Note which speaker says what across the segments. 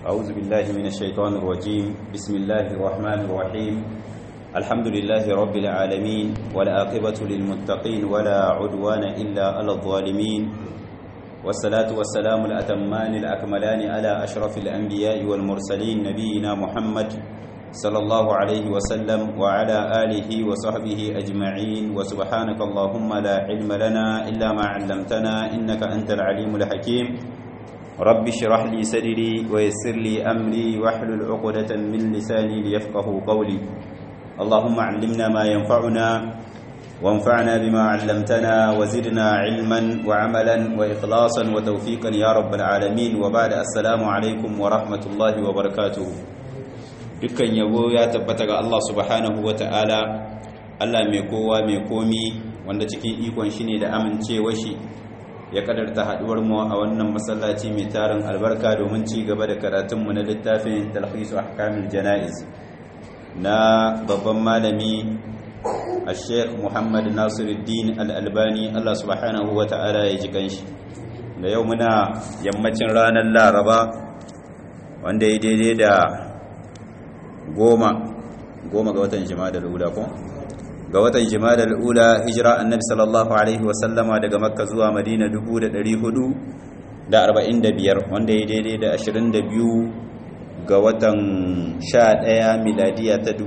Speaker 1: أعوذ بالله من الشيطان الرجيم بسم الله الرحمن الرحيم الحمد لله رب العالمين والآقبة للمتقين ولا عدوان إلا على الظالمين والصلاة والسلام الأتمان الأكملان على أشرف الأنبياء والمرسلين نبينا محمد صلى الله عليه وسلم وعلى آله وصحبه أجمعين وسبحانك اللهم لا علم لنا إلا ما علمتنا إنك أنت العليم الحكيم رب اشرح لي صدري ويسر لي أمري واحلل عقدة من لساني ليفقه قولي اللهم علمنا ما ينفعنا وانفعنا بما علمتنا وزدنا علما وعملا وإخلاصا وتوفيقا يا رب العالمين وبعد السلام عليكم ورحمة الله وبركاته dukkan yabo ya tabbata ga Allah subhanahu wa ta'ala Allah mai kowa mai komi wanda cikin ikon shi ne da amincewa shi ya kadarta haduwar mu a wannan masallaci mai tarin albarka domin ci gaba da karatunmu na littafin talhisu ahkamil jana'iz na babban malami a sheikh muhammad nasiruddin al'albani Allah subhanahu wa ta'ala ya ji ganshi da yau muna yammacin ranar laraba wanda ya daidai da goma goma ga watan jima'a ula ko ga watan jima'a ula hijira annabi sallallahu alaihi wasallama daga makka zuwa madina 445 wanda ya daidai da 22 ga watan 11 miladiya ta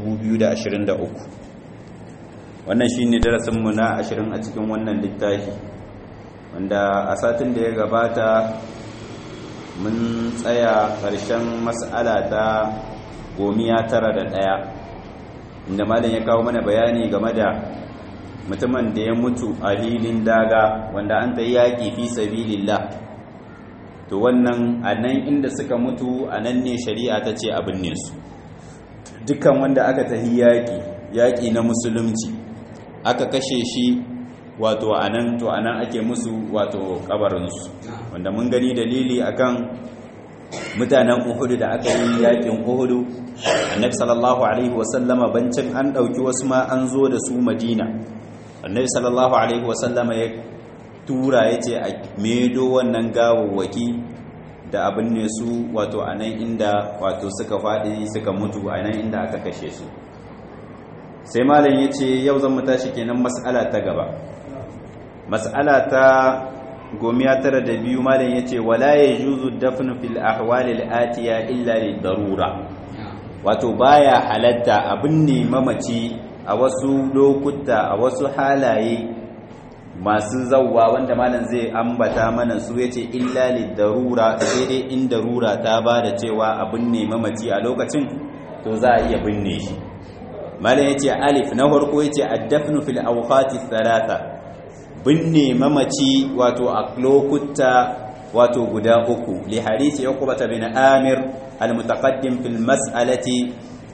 Speaker 1: 2023 wannan shine darasinmu na 20 a cikin wannan littafi wanda a satin da ya gabata mun tsaya ƙarshen mas'ala ta gomiya tara da ɗaya inda malam ya kawo mana bayani game da mutumin da ya mutu a hilin daga wanda an ta yaƙi fi sabilillah to wannan a nan inda suka mutu a nan ne shari'a ta ce abin ne su dukkan wanda aka tahi yaƙi yaƙi na musulunci aka kashe shi wato a nan to a nan ake musu wato kabarinsu wanda mun gani dalili akan mutanen uhudu da aka yi yakin uhudu annabi sallallahu alaihi wasallama bancin an dauki wasu ma an zo da su madina annabi sallallahu alaihi wasallama ya tura ya ce a medo wannan gawawwaki da abin ne su wato a nan inda wato suka faɗi suka mutu a nan inda aka kashe su sai malam ya ce yau zan mu tashi kenan mas'ala ta gaba mas'ala ta gomiya tara da biyu malam ya ce wala ya juzu dafnu fil ahwalil atiya illa lid darura wato baya halatta abin ne mamaci a wasu lokuta a wasu halaye masu zawwa wanda malam zai ambata mana su yace illa lid darura sai dai in darura ta bada cewa abin ne mamaci a lokacin to za a iya binne shi malam yace alif na farko yace ad-dafnu fil awqati thalatha binne mamaci wato a lokuta wato guda uku li hadisi uqbata bin amir al-mutaqaddim fil mas'alati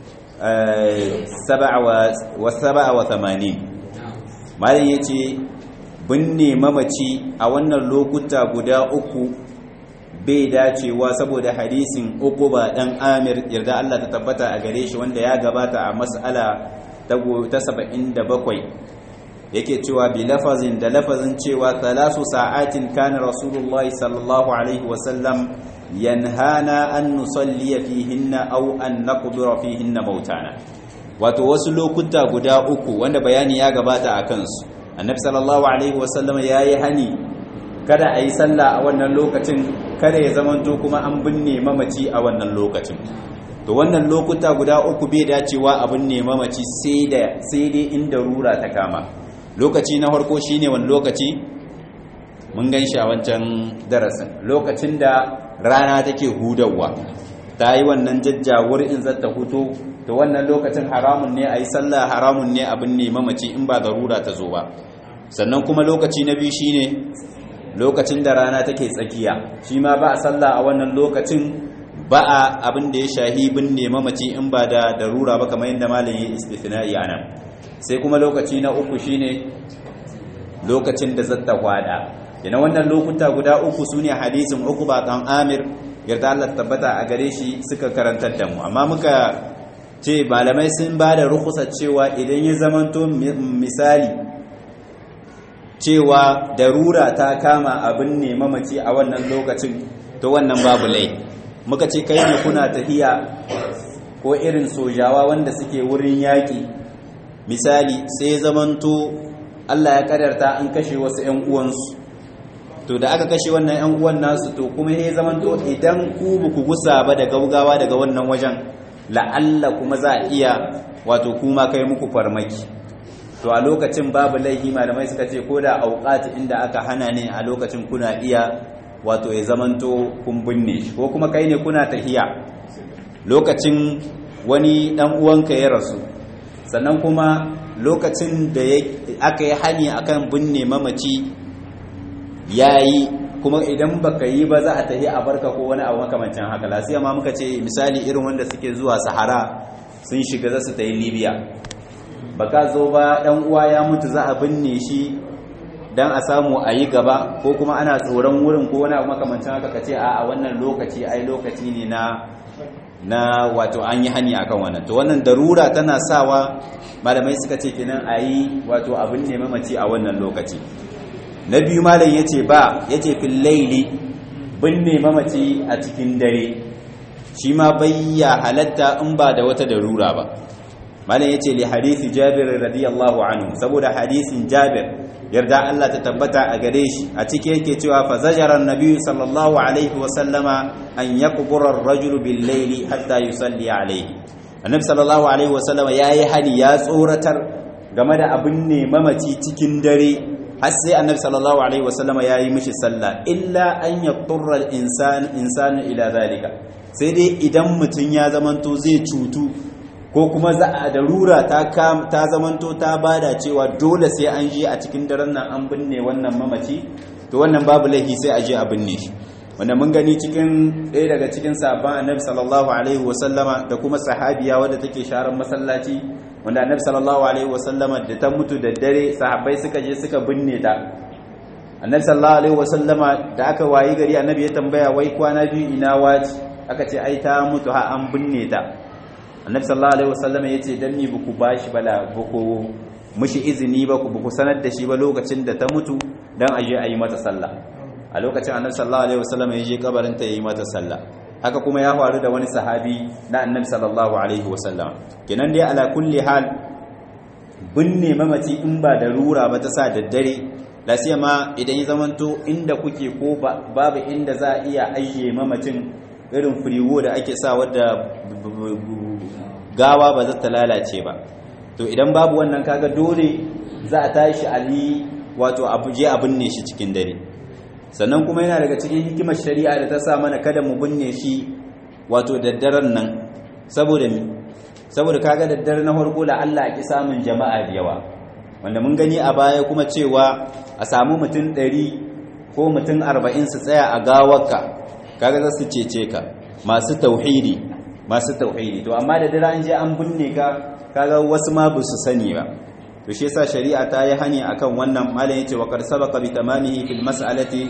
Speaker 1: 87 malam yace binne mamaci a wannan lokuta guda uku bai dacewa saboda hadisin uquba dan amir yarda Allah ta tabbata a gare shi wanda ya gabata a mas'ala ta 77 yake cewa bi lafazin da lafazin cewa talasu sa'atin kana rasulullahi sallallahu alaihi wasallam yanhana an nusalli fihinna aw an naqbira fihinna mautana wato wasu lokuta guda uku wanda bayani ya gabata a kansu annabi sallallahu alaihi wasallam yayi hani kada a yi sallah a wannan lokacin kada ya zamanto kuma an binne mamaci a wannan lokacin to wannan lokuta guda uku bai dacewa a binne mamaci sai da sai dai inda rura ta kama lokaci na farko shine wani lokaci mun gan shi a wancan darasin lokacin da rana take hudawa ta yi wannan jajjawar in zata huto to wannan lokacin haramun ne a yi sallah haramun ne abin ne mamaci in ba garura ta zo ba sannan kuma lokaci na biyu shine lokacin da rana take tsakiya shi ma ba a sallah a wannan lokacin ba a abin da ya shahi binne mamaci in ba da darura ba kamar yadda malam ya istithna'i anan sai kuma lokaci na uku shine lokacin da zatta kwada ina wannan lokuta guda uku sune hadisin uku ba kan Amir yarda Allah tabbata a gare shi suka karantar da mu amma muka ce malamai sun ba da rukhsar cewa idan ya zamanto misali cewa darura ta kama abin ne mamaci a wannan lokacin to wannan babu lai muka ce kai ne kuna tahiya ko irin sojawa wanda suke wurin yaƙi misali sai zamanto Allah ya kadarta an kashe wasu 'yan uwansu to da aka kashe wannan 'yan uwan nasu to kuma ya zamanto idan ku ba ku gusa ba da gaugawa daga wannan wajen la'alla kuma za a iya wato kuma kai muku farmaki to a lokacin babu laihi malamai suka ce ko da auqati inda aka hana ne a lokacin kuna iya wato ya zamanto kun binne shi ko kuma kai ne kuna tahiya lokacin wani dan uwanka ya rasu sannan kuma lokacin da aka yi hani akan binne mamaci yayi kuma idan baka yi ba za a tahi a barka ko wani abu makamancin haka lasiya ma muka ce misali irin wanda suke zuwa sahara sun shiga za su tayi libya baka zo ba dan uwa ya mutu za a binne shi dan a samu a yi gaba ko kuma ana tsoron wurin ko wani abu makamancin haka ka ce a wannan lokaci ai lokaci ne na na wato an yi hani akan wannan to wannan darura tana sawa malamai suka ce kenan a yi wato abin ne mamaci a wannan lokaci na biyu malam ya ce ba ya ce fil laili binne mamaci a cikin dare shi ma bayya halatta in ba da wata darura ba malam ya ce li hadisi jabir radiyallahu anhu saboda hadisin jabir yarda Allah ta tabbata a gare shi a ciki yake cewa fa zajara annabi sallallahu alaihi wa sallama an yaqbura ar-rajulu bil layli hatta yusalli alaihi annabi sallallahu alaihi wa sallama yayi hani ya tsoratar game da abin ne mamaci cikin dare har sai annabi sallallahu alaihi wa sallama yayi mishi sallah illa an yaqturra al-insan insanu ila zalika sai dai idan mutun ya zamanto zai cutu ko kuma za a darura ta ta zamanto ta bada cewa dole sai an je a cikin daren nan an binne wannan mamaci to wannan babu laifi sai a je a binne shi wanda mun gani cikin ɗaya daga cikin sahabban annabi sallallahu alaihi wasallama da kuma sahabiya wadda take sharan masallaci wanda annabi sallallahu alaihi wasallama da ta mutu da dare sahabbai suka je suka binne ta annabi sallallahu alaihi wasallama da aka wayi gari annabi ya tambaya wai kwana biyu ina waci aka ce ai ta mutu ha an binne ta annabi sallallahu alaihi wasallam yace dan ni buku bashi bala buku mushi izini ba ku buku sanar da shi ba lokacin da ta mutu dan aje ayi mata sallah a lokacin annabi sallallahu alaihi wasallam ya je kabarin ta yayi mata sallah haka kuma ya faru da wani sahabi na annabi sallallahu alaihi wasallam kenan dai ala kulli hal binne mamaci in ba da rura ba ta sa daddare lasiya ma idan ya zamanto inda kuke ko babu inda za a iya ajiye mamacin irin firiwo da ake sa wadda gawa ba za ta lalace ba to idan babu wannan kaga dole za a tashi ali wato abu je a binne shi cikin dare sannan kuma yana daga cikin hikimar shari'a da ta sa mana kada mu binne shi wato daddaren nan saboda mi saboda kaga daddare na farko la Allah ki samun jama'a da yawa wanda mun gani a baya kuma cewa a samu mutum 100 ko mutum 40 su tsaya a gawarka kaga za su cece ka masu tauhidi masu tauhidi to amma da dare an je an binne ka kaga wasu ma ba su sani ba to shi yasa shari'a ta yi hani akan wannan malam yace wa qad sabaqa bi tamamihi fil mas'alati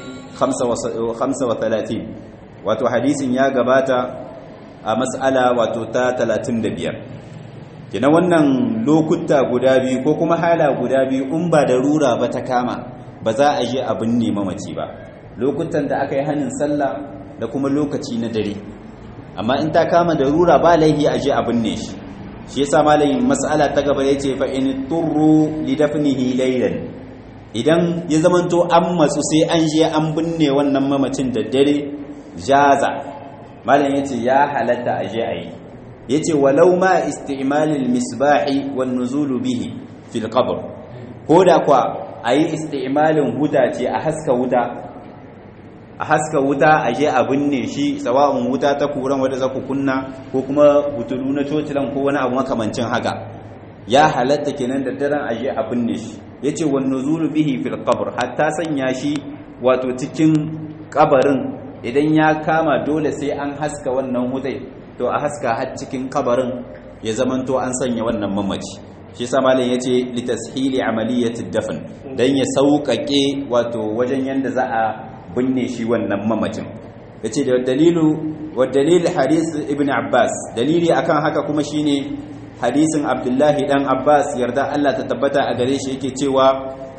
Speaker 1: 35 wato hadisin ya gabata a mas'ala wato ta 35 kina wannan lokuta guda biyu ko kuma hala guda biyu in ba da rura ba ta kama ba za a je a binne mamaci ba lokutan da aka yi hanin sallah da kuma lokaci na dare amma in ta kama da rura ba laifi a je a binne shi shi yasa malamin mas'ala ta gaba yace fa in turru li dafnihi laylan idan ya zamanto an matsu sai an je an binne wannan mamacin da dare jaza malam yace ya halatta a je ayi yace walau ma isti'malil misbahi wan nuzul bihi fil qabr ko da kwa ayi isti'malin huta ce a haska wuta a haska wuta a je a binne shi sawa'un wuta ta kuran wadda za ku kunna ko kuma butulu na cocilan ko wani abu makamancin haka ya halatta kenan da daren a je a binne shi ya ce wa nuzulu bihi fil qabr hatta sanya shi wato cikin kabarin idan ya kama dole sai an haska wannan wutai to a haska har cikin kabarin ya zamanto an sanya wannan mamaci shi sa malam yace litashili amaliyati dafn dan ya sauƙaƙe wato wajen yanda za a binne shi wannan mamacin yace da dalilu wa dalil hadith ibn abbas dalili akan haka kuma shine hadisin abdullahi dan abbas yarda Allah ta tabbata a gare shi yake cewa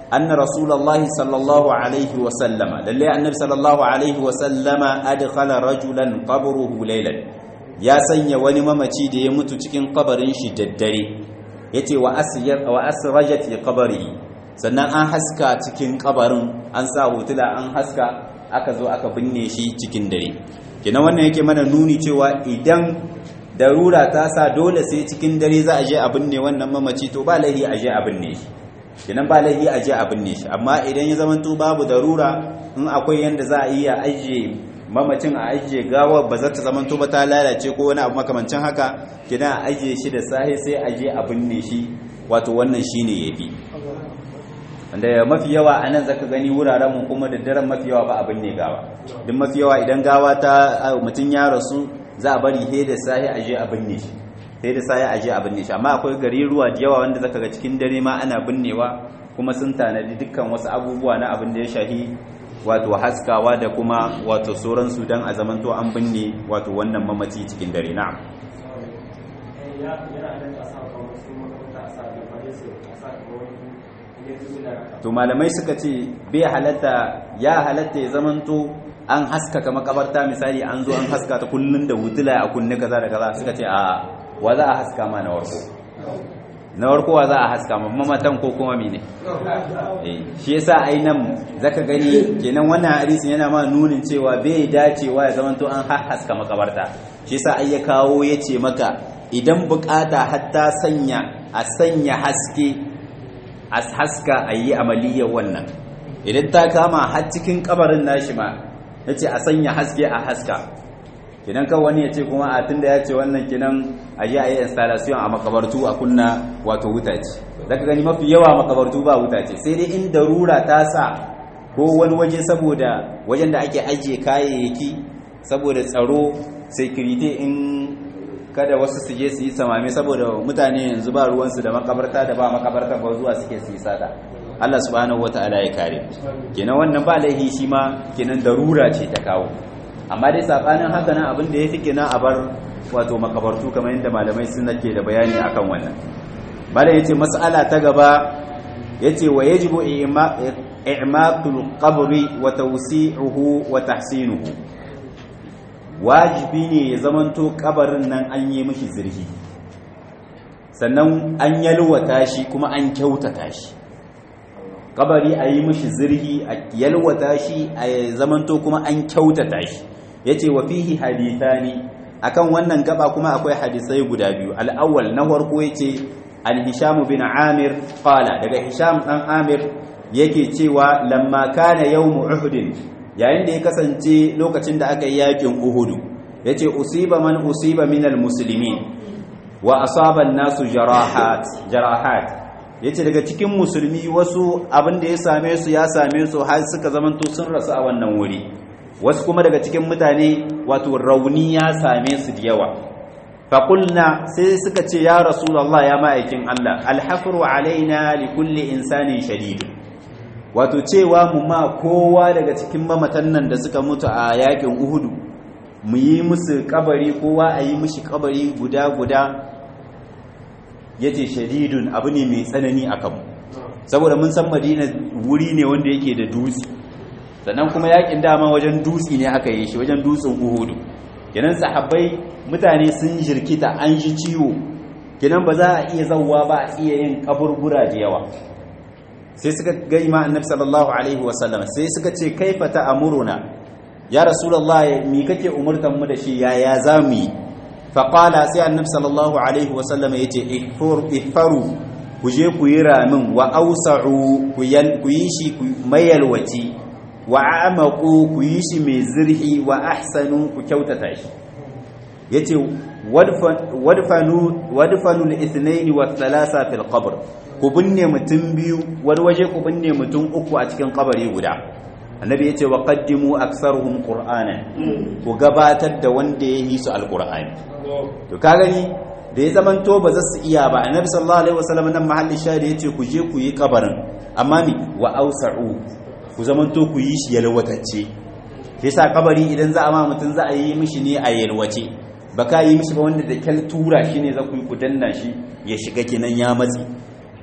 Speaker 1: anna rasulullahi sallallahu alaihi wa sallama lalle annabi sallallahu alaihi wa sallama adkhala rajulan qabruhu laylan ya sanya wani mamaci da ya mutu cikin kabarin shi daddare yace wa asyar wa asrajat fi qabrihi sannan an haska cikin kabarin an sa hotula an haska aka zo aka binne shi cikin dare kenan wannan yake mana nuni cewa idan darura ta sa dole sai cikin dare za a je a binne wannan mamaci to ba laihi a je a binne shi kenan ba laihi a je a binne shi amma idan ya zamanto babu darura in akwai yanda za a iya ajiye mamacin a ajiye gawar ba za ta zamanto ba ta lalace ko wani abu makamancin haka kenan a ajiye shi da sahi sai a je a binne shi wato wannan shine yafi wanda mafi yawa a nan zaka gani wuraren mu kuma da daren mafi yawa ba abin ne gawa duk mafi yawa idan gawa ta mutum ya rasu za a bari he da sahi aje a binne shi he da sahi aje a binne shi amma akwai gari ruwa da yawa wanda zaka ga cikin dare ma ana binnewa kuma sun tanadi dukkan wasu abubuwa na abin da ya shahi wato haskawa da kuma wato sauran su dan a zamanto an binne wato wannan mamaci cikin dare na'am to malamai suka ce bai halatta ya halatta ya zamanto an haskaka makabarta misali an zo an haska ta kullun da wutula a kunne kaza da kaza suka ce a wa za a haska ma na warko na warko wa za a haska ma mamatan ko kuma mene eh shi yasa ai nan zaka gani kenan wannan hadisin yana ma nunin cewa bai dacewa ya zamanto an haska makabarta shi yasa ai ya kawo yace maka idan bukata hatta sanya a sanya haske a haska a yi amaliyar wannan idan ta kama har cikin kabarin nashi ma ya ce a sanya haske a haska kinan kan wani ya ce kuma a tunda ya ce wannan kinan a yi a yi installation a makabartu a kunna wato wutace zaka gani mafi yawa makabartu ba wutace sai dai in darura ta sa ko wani waje saboda wajen da ake ajiye kayayyaki saboda tsaro security in kada wasu su je su yi samame saboda mutane yanzu ba ruwansu da makabarta da ba makabarta ba zuwa suke su yi sata Allah subhanahu wata'ala ya kare kenan wannan ba laihi shi ma kenan darura ce ta kawo amma dai sabanin haka nan abin da yafi kenan a bar wato makabartu kamar yadda malamai sun ke da bayani akan wannan malam yace mas'ala ta gaba yace wa yajibu i'maqul qabri wa tawsi'uhu wa tahsinuhu wajibi ne ya zamanto kabarin nan an yi mishi zirhi sannan an yalwata shi kuma an kyautata shi kabari a yi mishi zirhi a yalwata shi a zamanto kuma an kyautata shi yace wa fihi hadithani akan wannan gaba kuma akwai hadisai guda biyu al-awwal na farko yace al-hisham bin amir qala daga hisham dan amir yake cewa lamma kana yawm uhud yayin da ya kasance lokacin da aka yi yakin uhudu yace usiba man usiba minal muslimin wa asaba an-nasu jarahat jarahat yace daga cikin musulmi wasu abin da ya same su ya same su har suka zamanto sun rasu a wannan wuri wasu kuma daga cikin mutane wato rauni ya same su da yawa faƙulna sai suka ce ya rasulallah ya ma'aikin Allah alhafru alaina li kulli insanin shadid wato cewa mu ma kowa daga cikin mamatan nan da suka mutu a yakin uhudu mu yi musu kabari kowa a yi mishi kabari guda guda yace shadidun abu ne mai tsanani a kanmu saboda mun san madina wuri ne wanda yake da dutse sannan kuma yakin dama wajen dutse ne aka yi shi wajen dutsen uhudu kenan sahabbai mutane sun jirkita an ji ciwo kenan ba za a iya zauwa ba a iya yin kaburbura da yawa sai suka ga ima annabi sallallahu alaihi wasallam sai suka ce kaifa ta'muruna ya rasulullah mi kake umurtan mu da shi yaya zamu yi fa qala sai annabi sallallahu alaihi wasallam yace ihfaru ku je ku yi ramin wa ausa'u ku yi shi mayalwaci wa amaku ku yi shi mai zirhi wa ahsanu ku kyautata shi yace wadfanu wadfanu al-ithnayn wa thalatha fil qabr ku binne mutum biyu wani waje ku binne mutum uku a cikin kabari guda annabi yace wa qaddimu aktharuhum qur'ana ku gabatar da wanda ya yi su alqur'ani to ka gani da ya zaman to ba za su iya ba annabi sallallahu alaihi wasallam nan mahallin shahidi yace ku je ku yi kabarin amma ni wa ausa'u ku zaman to ku yi shi yalwatacce shi yasa kabari idan za a ma mutum za a yi mishi ne a yalwace ba ka yi mishi ba wanda da kyal tura shi ne za ku yi ku danna shi ya shiga kinan ya matsi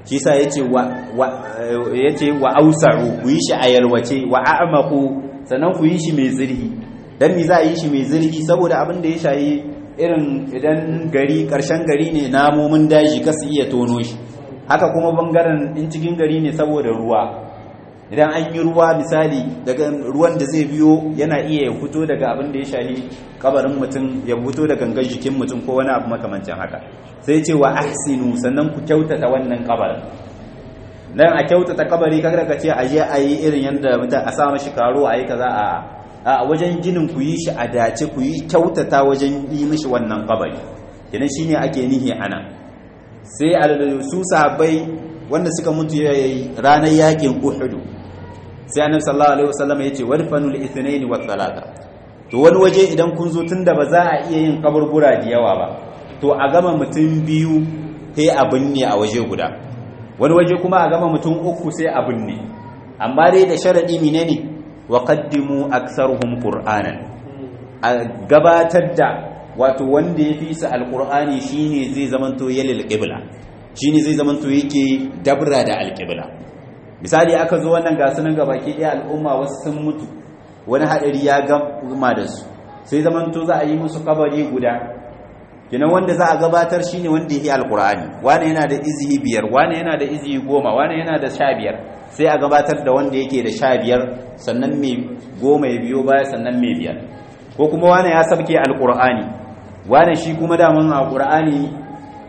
Speaker 1: shi sa yace wa yace wa ausa'u ku yi shi a yalwace wa a'maqu sannan ku yi shi mai zirhi dan me za a yi shi mai zirhi saboda abin da ya shayi irin idan gari karshen gari ne namomin daji kasu iya tono shi haka kuma bangaren in cikin gari ne saboda ruwa idan an yi ruwa misali daga ruwan da zai biyo yana iya ya fito daga abin da ya shahi kabarin mutum ya fito da gangan jikin mutum ko wani abu makamancin haka sai ce wa ahsinu sannan ku kyautata wannan kabarin dan a kyautata kabari kaga ka ce a je a yi irin yadda mutum a sa mashi karo a yi kaza a a wajen ginin ku yi shi a dace ku yi kyautata wajen yi mishi wannan kabari kenan shine ake nihi ana sai su sahabbai wanda suka mutu ranar yakin uhudu sai annabi sallallahu alaihi wasallam ya ce wadfanul ithnain wa thalatha to wani waje idan kun zo tunda ba za a iya yin kaburbura da yawa ba to a gama mutum biyu sai abin ne a waje guda wani waje kuma a gama mutum uku sai abin ne amma dai da sharadi menene wa qaddimu aktharuhum qur'anan a gabatar da wato wanda ya fi su alqur'ani shine zai zamanto yalil qibla shine zai zamanto yake dabra da alqibla misali aka zo wannan gasu nan ga baki ɗaya al'umma wasu sun mutu wani haɗari ya gama da su sai zamanto za a yi musu kabari guda kinan wanda za a gabatar shine wanda yake alkur'ani wani yana da izihi biyar wani yana da izihi goma wani yana da sha biyar sai a gabatar da wanda yake da sha biyar sannan mai goma ya biyo baya sannan mai biyar ko kuma wani ya sabke alkur'ani wani shi kuma daman alkur'ani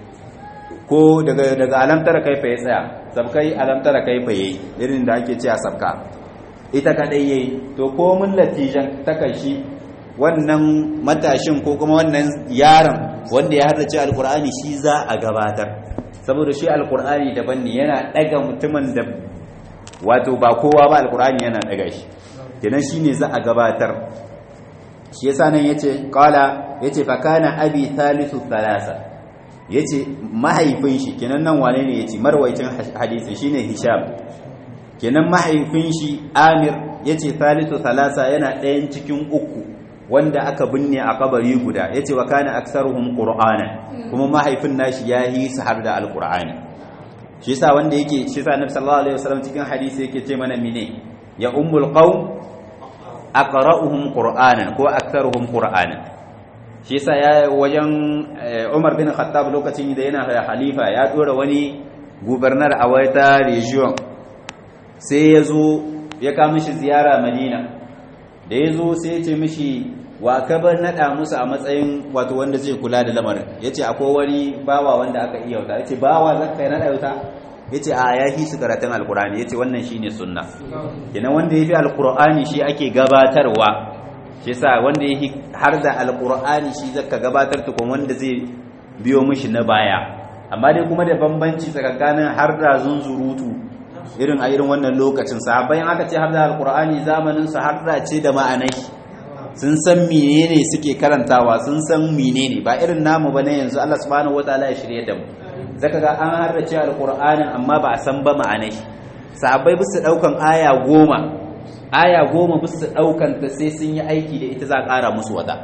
Speaker 1: ko daga daga alamtara kaifa ya tsaya sabkai alamtara kaifa yayi irin da ake cewa sabka ita kadai yayi to ko mun latijan takashi wannan matashin ko kuma wannan yaron wanda ya haddace alkur'ani shi za a gabatar saboda shi alkur'ani daban ne yana daga mutumin da wato ba kowa ba alkur'ani yana daga shi kenan shine za a gabatar shi yasa nan yace qala yace fa kana abi thalithu thalasa yace mahaifin shi kenan nan wane ne yace marwaicin hadisi shine hisham kenan mahaifin shi amir yace thalithu thalasa yana ɗayan cikin uku wanda aka binne a kabari guda yace wa kana aktsaruhum qur'ana kuma mahaifin nashi ya yi su har da alqur'ani shi yasa wanda yake shi yasa annabi sallallahu alaihi wasallam cikin hadisi yake ce mana mine ya ummul qaum aqra'uhum qur'anan ko aktsaruhum qur'anan shi yasa ya wajen Umar bin Khattab lokacin da yana halifa ya dora wani gubernar a wata region sai ya zo ya kama shi ziyara Madina da ya zo sai ya ce mishi wa ka bar naɗa musu a matsayin wato wanda zai kula da lamarin ya ce akwai wani bawa wanda aka iya wuta ya ce bawa za ka yi naɗa wuta ya ce a ya fi su karatun alkur'ani ya ce wannan shi ne sunna kenan wanda ya fi alkur'ani shi ake gabatarwa shi sa wanda ya har da alkur'ani shi zaka gabatar tukun wanda zai biyo mishi na baya amma dai kuma da bambanci tsakanin har da zunzurutu irin a irin wannan lokacin sahabbai aka ce har da alkur'ani zamanin su har da ce da ma'anai sun san menene suke karantawa sun san menene ba irin namu bane yanzu Allah subhanahu wataala ya shirye da mu zaka ga an harrace alkur'anin amma ba a san ba ma'anai sahabbai bisu daukan aya goma aya goma bisu daukan ta sai sun yi aiki da ita za a kara musu wata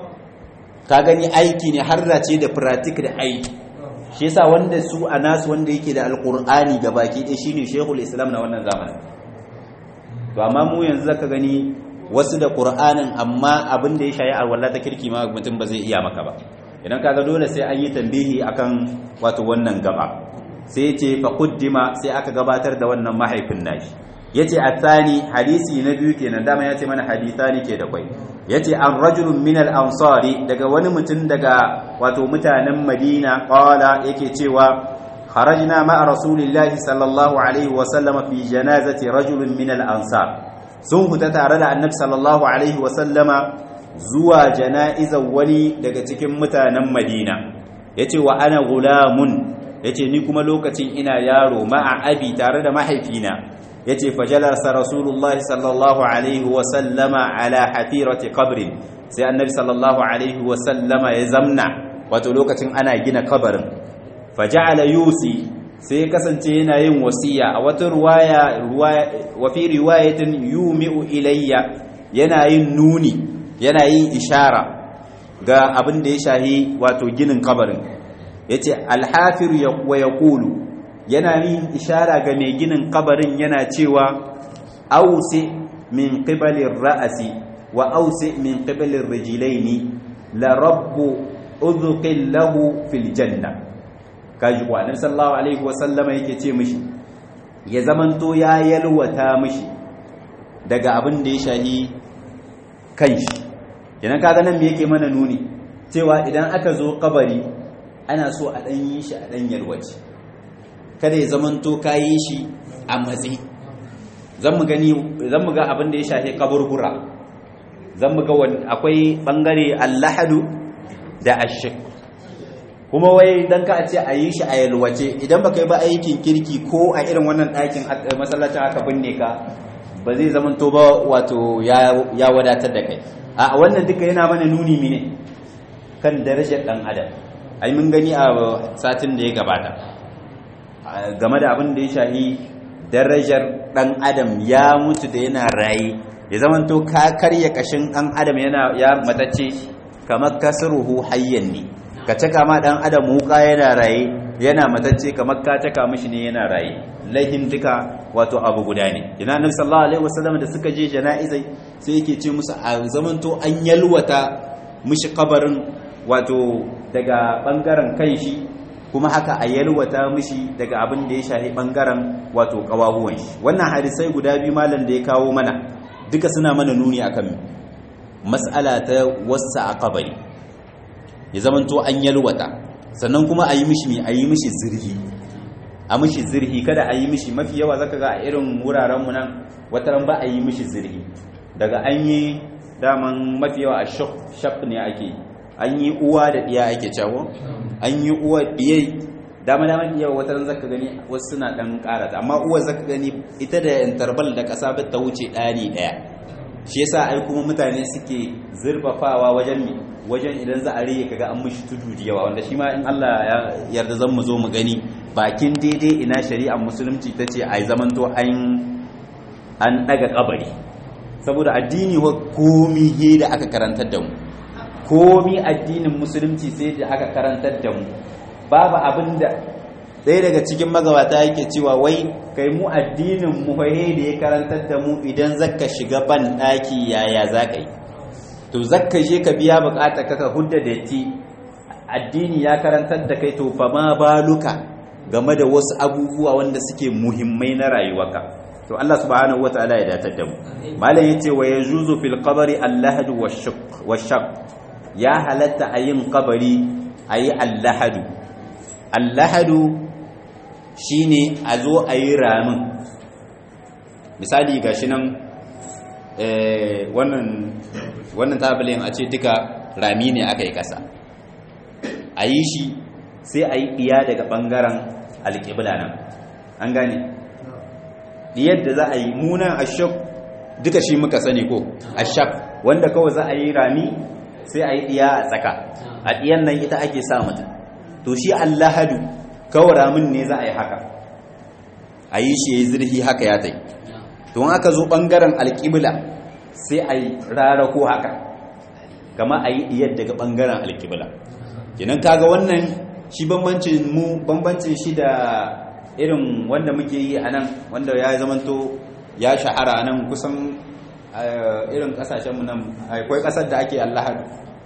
Speaker 1: ka gani aiki ne harrace da pratik da aiki shi yasa wanda su a nasu wanda yake da alkur'ani baki ɗaya shine shehul islam na wannan zamanin to amma mu yanzu zaka gani wasu da qur'anin amma abin da ya shayi alwala ta kirki ma mutum ba zai iya maka ba idan kaga dole sai an yi tambihi akan wato wannan gaba sai ce fa quddima sai aka gabatar da wannan mahaifin nashi yace athani hadisi na biyu kenan dama yace mana hadithani ke da kwai yace an rajulun min al-ansari daga wani mutum daga wato mutanen Madina qala yake cewa kharajna ma'a rasulillahi sallallahu alaihi wa sallama fi janazati rajulun min al-ansar sun huta tare da annabi sallallahu alaihi wa sallama zuwa jana'izar wani daga cikin mutanen Madina yace wa ana gulamun yace ni kuma lokacin ina yaro ma'a abi tare da mahaifina yace fajalasa rasulullahi sallallahu alaihi wa sallama ala hafirati qabrin sai annabi sallallahu alaihi wa sallama ya zamna wato lokacin ana gina kabarin faja'ala yusi sai kasance yana yin wasiya a wata ruwaya wa fi riwayatin yumi'u ilayya yana yin nuni yana yin ishara ga abin da ya shahi wato ginin kabarin yace alhafir wa yaqulu yana yin ishara ga mai ginin kabarin yana cewa ausi min qibalir ra'asi wa ausi min qibalir rijlaini la rabbu udhuqil lahu fil janna kaji ko annabi sallallahu alaihi wa sallama yake ce mishi ya zamanto ya yalwata mishi daga abin da ya shahi kanshi idan kaga nan me yake mana nuni cewa idan aka zo kabari ana so a dan yi shi a dan yalwace kada ya zamanto kayi shi a matsi zan mu gani zan mu ga abin da ya shafi kaburbura zan mu ga akwai bangare allahadu da ashik kuma wai dan ka ce a yi shi a yalwace idan baka yi ba aikin kirki ko a irin wannan ɗakin masallacin aka binne ka ba zai zamanto ba wato ya wadatar da kai a wannan duka yana mana nuni mine kan darajar dan adam ai mun gani a satin da ya gabata game da abin da ya shahi darajar dan adam ya mutu da yana raye ya zamanto ka karya kashin dan adam yana ya matacce kamar kasruhu hayyan ne ka caka ma dan adam wuka yana raye yana matacce kamar ka caka mishi ne yana raye lahin duka wato abu guda ne ina annabi sallallahu alaihi wasallam da suka je jana'izai sai yake ce musu a zamanto an yalwata mishi kabarin wato daga bangaren kan shi kuma haka a yalwata mishi daga abin da ya shafi bangaren wato kawahuwan shi wannan hadisai guda biyu malam da ya kawo mana duka suna mana nuni akan mas'ala ta wasa a kabari ya zamanto an yalwata sannan kuma a yi mishi a yi mishi zirhi a mishi zirhi kada a yi mishi mafi yawa zaka ga a irin wuraren mu nan wataran ba a yi mishi zirhi daga an yi daman mafi yawa a shaf ne ake an yi uwa da ɗiya ake cawo an yi uwa ɗiyai dama dama ɗiya wataran zaka gani wasu suna ɗan ƙarata amma uwa zaka gani ita da interval da ƙasa ba ta wuce ɗani ɗaya shi yasa ai kuma mutane suke zurfafawa wajen mi wajen idan za a rage kaga an mishi tudu da yawa wanda shi ma in Allah ya yarda zan mu zo mu gani bakin daidai ina shari'ar musulunci ta ce ai zamanto an an daga kabari saboda addini wa komi he da aka karantar da mu komi addinin musulunci sai da aka karantar da mu babu abin da ɗaya daga cikin magabata yake cewa wai kai mu addinin mu he da ya karantar da mu idan zaka shiga ban ɗaki yaya za ka yi to zakka je ka biya bukata ka hudda da ti addini ya karantar da kai to fa ma baluka game da wasu abubuwa wanda suke muhimmai na rayuwarka to Allah subhanahu wataala ya datar da mu malam yace wa yajuzu fil qabri al-lahad wash-shaq ya halatta ayin qabari ayi al-lahad al-lahad shine a zo ayi ramin misali gashi nan wannan wannan tabbalin a ce duka rami ne aka yi ƙasa a yi shi sai a yi ɗiya daga ɓangaren alƙibla nan an gane ɗiyar da za a yi munan ashok duka shi muka sani ko ashak wanda kawai za a yi rami sai a yi ɗiya a tsaka a ɗiyan nan ita ake sa mutum to shi allahadu kawai ramin ne za a yi haka a yi shi ya yi zirhi haka ya ta yi to aka zo ɓangaren alƙibla sai a yi rarako haka kama a yi diyar daga ɓangaren alkibla kenan kaga wannan shi bambancin mu bambancin shi da irin wanda muke yi a nan wanda ya zamanto ya shahara a nan kusan irin kasashenmu nan akwai kasar da ake allahadu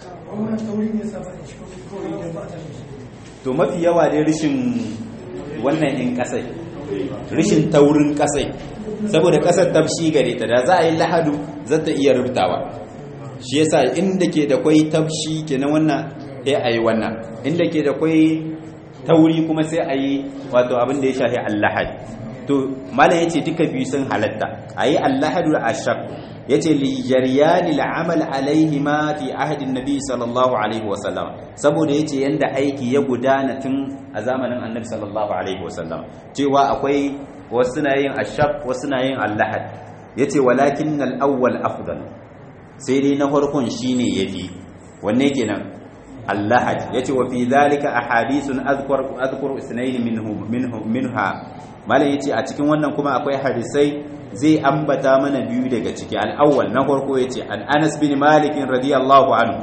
Speaker 1: to mafi yawa dai rishin wannan in kasai rishin taurin kasai saboda kasar tafshi gare ta da za a yi lahadu za ta iya rubtawa shi yasa inda ke da kwai tafshi kenan wannan sai a yi wannan inda ke da kwai tauri kuma sai a yi wato abin da ya shafi allahad to malam yace duka biyu sun halatta a yi allahadu a shak yace li jaryani al'amal alaihi ma fi ahadin nabi sallallahu alaihi wasallam saboda yace yanda aiki ya gudana tun a zamanin annabi sallallahu alaihi wasallam cewa akwai wasu na yin ashab wasu na yin allahad yace walakin al-awwal afdal sai dai na farkon shine yafi wanne kenan allahad yace wa fi dhalika ahadithun azkur azkur isnayn minhu minhu minha malam yace a cikin wannan kuma akwai hadisai zai ambata mana biyu daga ciki al-awwal na farko yace an Anas bin Malik radiyallahu anhu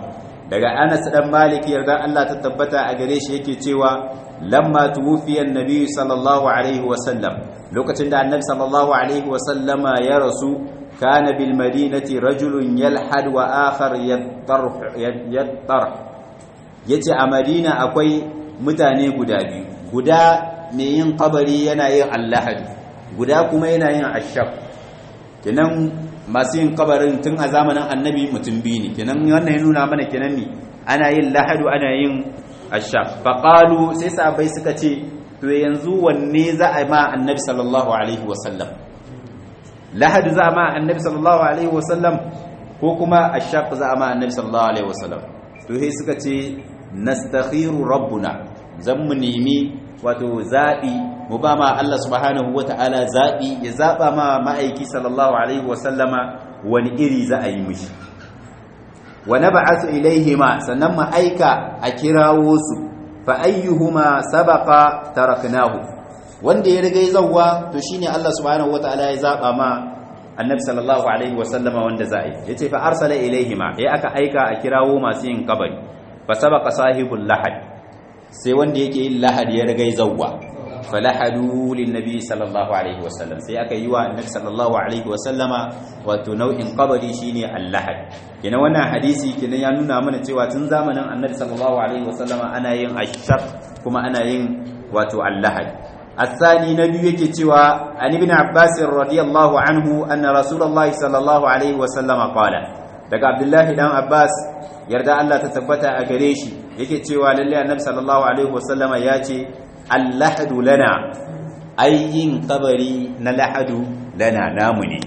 Speaker 1: daga Anas dan Malik yarda Allah ta tabbata a gare shi yake cewa lamma tuwfiya annabi sallallahu alaihi wa sallam lokacin da annabi sallallahu alaihi wa sallama ya rasu kana bil madinati rajulun yalhad wa akhar yattarh yattarh yace a Madina akwai mutane guda biyu guda mai yin kabari yana yin allahad guda kuma yana yin ashab kenan masu yin kabarin tun a zamanin annabi mutum biyu ne kenan wannan ya nuna mana kenan ne ana yin lahadu ana yin ashab faƙalu sai sabai suka ce to yanzu wanne za a ma annabi sallallahu alaihi wasallam lahadu za a ma annabi sallallahu alaihi wasallam ko kuma ashab za a ma annabi sallallahu alaihi wasallam to sai suka ce nastakhiru rabbuna zan mu nemi wato zaɓi mu ba ma Allah subhanahu wa ta'ala zaɓi ya zaɓa ma ma'aiki sallallahu alaihi wasallama wani iri za a yi mishi wa na ba'atu ilaihima sannan mu aika a kirawo su fa ayyuhuma sabaqa taraknahu wanda ya riga zawwa to shine Allah subhanahu wa ta'ala ya zaɓa ma annabi sallallahu alaihi wasallama wanda za a yi yace fa arsala ilaihima ya aka aika a kirawo masu yin kabari fa sabaqa sahibul lahad sai wanda yake yin lahadi ya rigai zawwa falahadu linnabi sallallahu alaihi wasallam sai aka yi wa annabi sallallahu alaihi wasallama wato nau'in qabari shine al-lahad kina wannan hadisi kina ya nuna mana cewa tun zamanin annabi sallallahu alaihi wasallama ana yin ashaq kuma ana yin wato al-lahad الثاني نبي yake cewa an ibn abbas radiyallahu anhu anna rasulullahi sallallahu alaihi wasallam qala daga abdullahi dan abbas yarda Allah ta tabbata a gare shi yake cewa lalle annabi sallallahu alaihi wasallama ya ce allahadu lana ayyin kabari na lahadu lana namu ne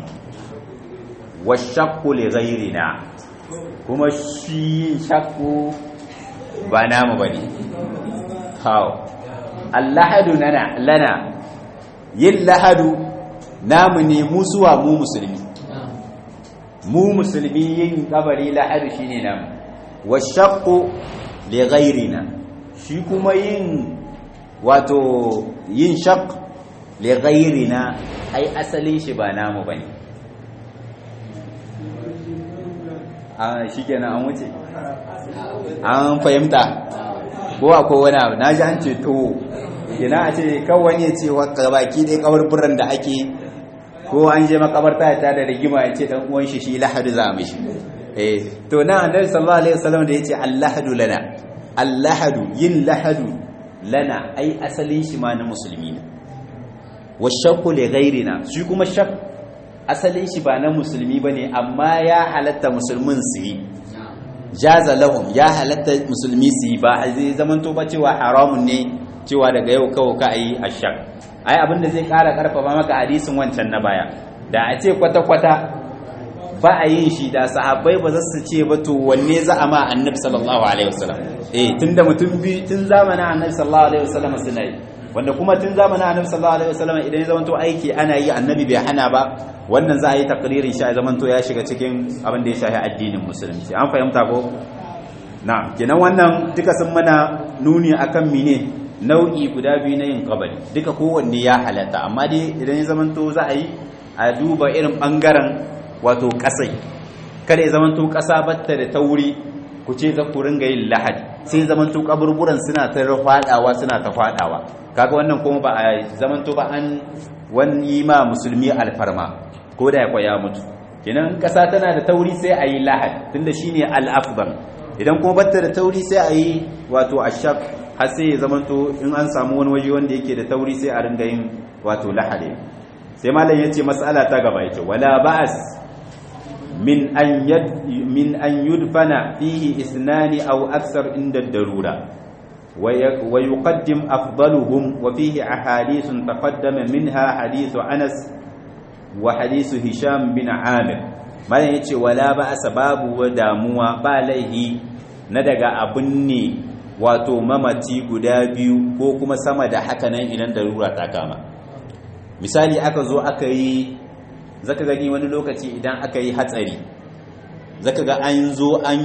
Speaker 1: washaqqu li ghayrina kuma shi shakku ba namu bane hawo allahadu lana lana yin lahadu namu ne musuwa mu musulmi mu musulmi yin kabari lahadu shine namu washaqqu li ghayrina shi kuma yin wato yin shaq li ghayrina ai asalin shi ba namu bane a shikenan an wuce an fahimta ko akwai wani abu naji an ce to kina a ce kawai ne ce wa baki dai kaburburan da ake ko an je makabarta ta da rigima ya ce dan uwan shi shi lahadu za mishi eh to na annabi sallallahu alaihi wasallam da yace allahadu lana allahadu yin lahadu lana ai asalin shi ma na musulmi ne washakku li ghairina shi kuma shak asalin shi ba na musulmi bane amma ya halatta musulmin su yi jaza lahum ya halatta musulmi su yi ba zai zamanto ba cewa haramun ne cewa daga yau kawo ka yi ashak ai abinda zai kara karfafa maka hadisin wancan na baya da a ce kwata-kwata ba a yin shi da sahabbai ba za su ce ba to wanne za a ma annabi sallallahu alaihi wasallam eh tunda mutum bi tun zamanin annabi sallallahu alaihi wasallam suna yi wanda kuma tun zamanin annabi sallallahu alaihi wasallam idan ya zamanto aiki ana yi annabi bai hana ba wannan za a yi takririn shi ya zamanto ya shiga cikin abin da ya shafi addinin musulunci an fahimta ko na kenan wannan duka sun mana nuni akan mine nau'i guda biyu na yin kabari duka kowanne ya halatta amma dai idan ya zamanto za a yi a duba irin bangaren wato kasai kada ya zamanto kasa batta da tauri ku ce za ku ringa yin lahadi sai zamanto kaburburan suna ta fadawa suna ta fadawa kaga wannan kuma ba a zamanto ba an wani ma musulmi alfarma ko da ya kwaya mutu kenan kasa tana da tauri sai a yi lahad tunda shine al-afdal idan kuma batta da tauri sai a yi wato ashab har sai ya zamanto in an samu wani waje wanda yake da tauri sai a ringa yin wato lahade sai malam yace mas'ala ta gaba yake wala ba'as min an yad min an yudfana fihi isnani aw aksar inda darura ويقدم أفضلهم وفيه أحاديث تقدم منها حديث أنس وحديث هشام بن عامر ما يتي ولا بأس باب وداموا باليه ندغ أبني wato mamaci guda biyu ko kuma sama da haka nan idan darura ta kama misali aka zo aka yi zaka gani wani lokaci idan aka yi hatsari zaka ga an zo an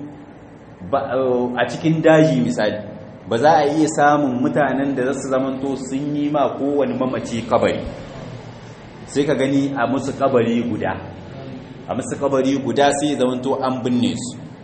Speaker 1: a cikin daji misali ba za a iya samun mutanen da za su zamanto sun yi ma kowane mamaci kabari sai ka gani a musu kabari guda a musu kabari guda sai zamanto an binne su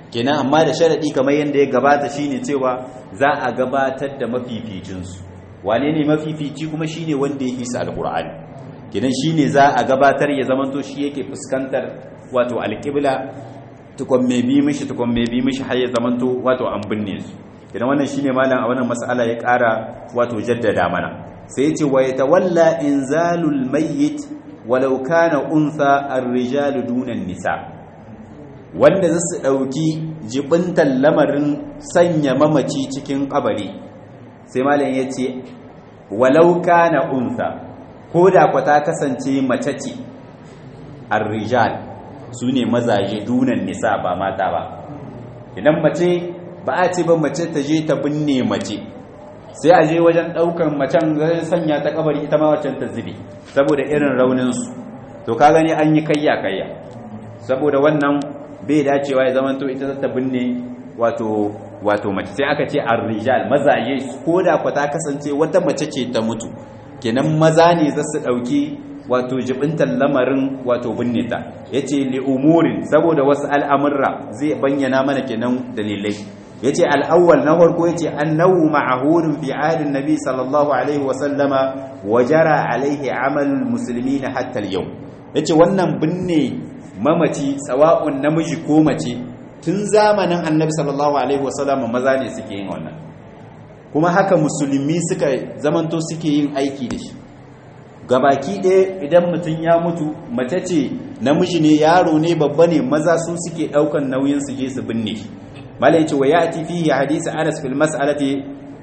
Speaker 1: kenan amma da sharadi kamar yadda ya gabata shine cewa za a gabatar da mafificinsu wane ne mafifici kuma shine wanda ya isa alqur'ani kenan shine za a gabatar ya zamanto shi yake fuskantar wato alqibla tukon mai bi mishi tukon mai bi mishi har ya zamanto wato an binne su kenan wannan shine malam a wannan mas'ala ya ƙara wato jaddada mana sai ya ce wa yatawalla inzalul mayyit walau kana untha ar-rijalu dunan nisa wanda zasu dauki jibintan lamarin sanya mamaci cikin kabari sai malam yace walau kana untha koda kwa ta kasance mace ce ar-rijal sune mazaje dunan nisa ba mata ba idan mace ba a ce ba mace ta je ta binne mace sai a je wajen daukan macen zai sanya ta kabari ita ma waccan ta zube saboda irin raunin su to ka gani an yi kayya kayya saboda wannan bai dacewa ya zama to ita ta binne wato wato mace sai aka ce ar-rijal mazaje ko da ku ta kasance wata mace ce ta mutu kenan maza ne za su dauki wato jibintan lamarin wato binne ta yace li umurin saboda wasu al'amurra zai bayyana mana kenan dalilai yace al-awwal na farko yace annahu ma'hurun fi ahdin nabi sallallahu alaihi wa sallama wa jara alaihi amal muslimin hatta al-yawm yace wannan binne mamaci sawa'un namiji ko mace tun zamanin annabi sallallahu alaihi wa sallama maza ne suke yin wannan kuma haka musulmi suka zamanto suke yin aiki da shi gabaki ɗaya idan mutum ya mutu mace ce namiji ne yaro ne babba ne maza su suke ɗaukan nauyin su je su binne shi malai ce wa ya ti fihi hadisi anas fil mas'alati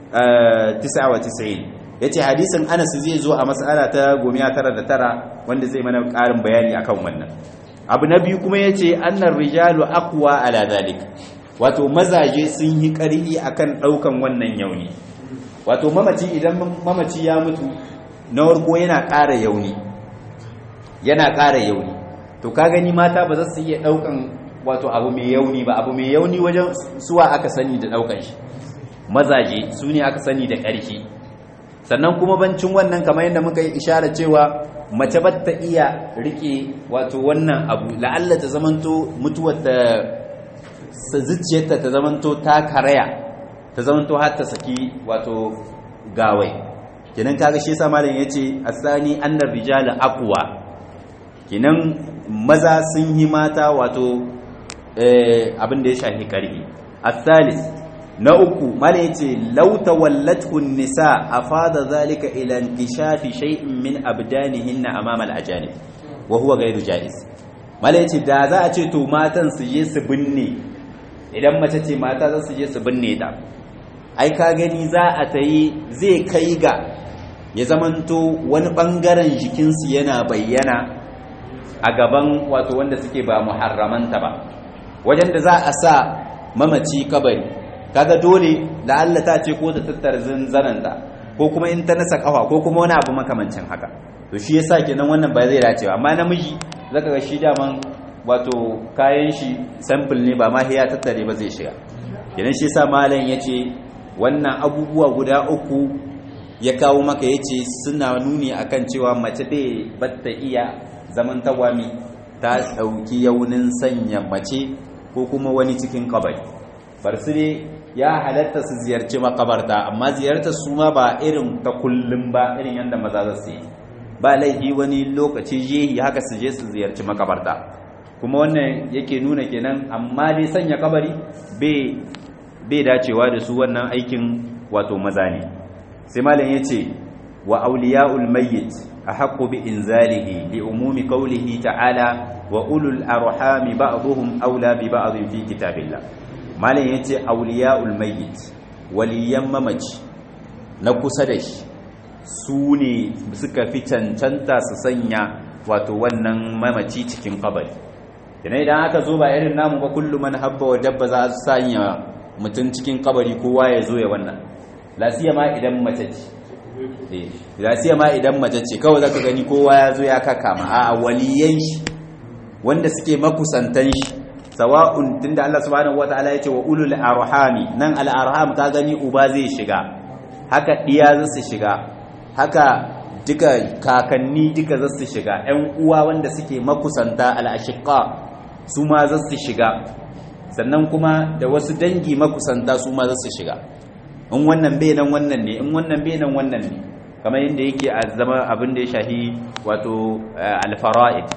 Speaker 1: 99 yace hadisin anas zai zo a mas'ala ta 99 wanda zai mana ƙarin bayani akan wannan abu na biyu kuma yace annar rijalu aqwa ala zalik wato mazaje sun yi ƙarfi akan ɗaukan wannan yauni wato mamaci idan mamaci ya mutu na warko yana ƙara yauni yana ƙara yauni to ka gani mata ba za su iya ɗaukan wato abu mai yauni ba abu mai yauni wajen suwa aka sani da ɗaukan shi mazaje su ne aka sani da ƙarfi sannan kuma bancin wannan kamar yadda muka yi ishara cewa mace ba ta iya rike wato wannan abu la'alla ta zamanto mutuwar ta zuciyarta ta zamanto ta karaya ta zamanto har ta saki wato gawai kenan kaga shi yasa malam yace asani annar rijala aqwa kenan maza sun yi mata wato eh abin da ya shafi karhi asalis na uku malam yace law tawallathu nisa afada zalika ila inkishafi shay'in min abdanihinna amama al-ajanib wa huwa ghayru jaiz malam yace da za a ce to matan su je su binne idan mace ce mata za su je su binne ta ai ka gani za a tayi zai kai ga ya zamanto wani ɓangaren jikinsu yana bayyana a gaban wato wanda suke ba muharramanta ba wajen da za a sa mamaci kabari kaga dole la'alla ta ce ko ta tattara zanzananta ko kuma in ta nasa kafa ko kuma wani abu makamancin haka to shi yasa kenan wannan ba zai dace amma namiji zaka ga shi daman wato kayan shi sample ne ba ma ya tattare ba zai shiga kenan shi yasa malam yace wannan abubuwa guda uku ya kawo maka ya ce suna nuni akan cewa mace bai batta iya zaman tawami ta ɗauki yaunin sanya mace ko kuma wani cikin kabari bar su ne ya halatta su ziyarci makabarta amma ziyartar su ma ba irin ta kullum ba irin yadda maza za su yi ba laifi wani lokaci jehi haka su je su ziyarci makabarta kuma wannan yake nuna kenan amma dai sanya kabari bai dacewa da su wannan aikin wato maza ne sai malam yace wa awliya'ul mayyit ahaqqu bi inzalihi li umumi qawlihi ta'ala wa ulul arhami ba'dhum awla bi ba'd fi kitabillah malam yace awliya'ul mayyit waliyan mamaci na kusa da shi su ne suka fi cancanta su sanya wato wannan mamaci cikin kabari idan idan aka zo ba irin namu ba kullum man habba wa dabba za su sanya mutum cikin kabari kowa ya zo ya wannan lasiya ma idan mace ce lasiya ma idan mace ce kawai zaka gani kowa ya zo ya kaka ma a waliyan shi wanda suke makusantan shi sawa'un tunda Allah subhanahu wataala ya ce wa ulul arhami nan al arham ka gani uba zai shiga haka diya za su shiga haka duka kakanni duka za su shiga ƴan uwa wanda suke makusanta al ashiqa su ma za su shiga sannan kuma da wasu dangi makusanta su ma za su shiga in wannan bai nan wannan ne in wannan bai nan wannan ne kamar yadda yake a zama abin da ya shahi wato alfara'id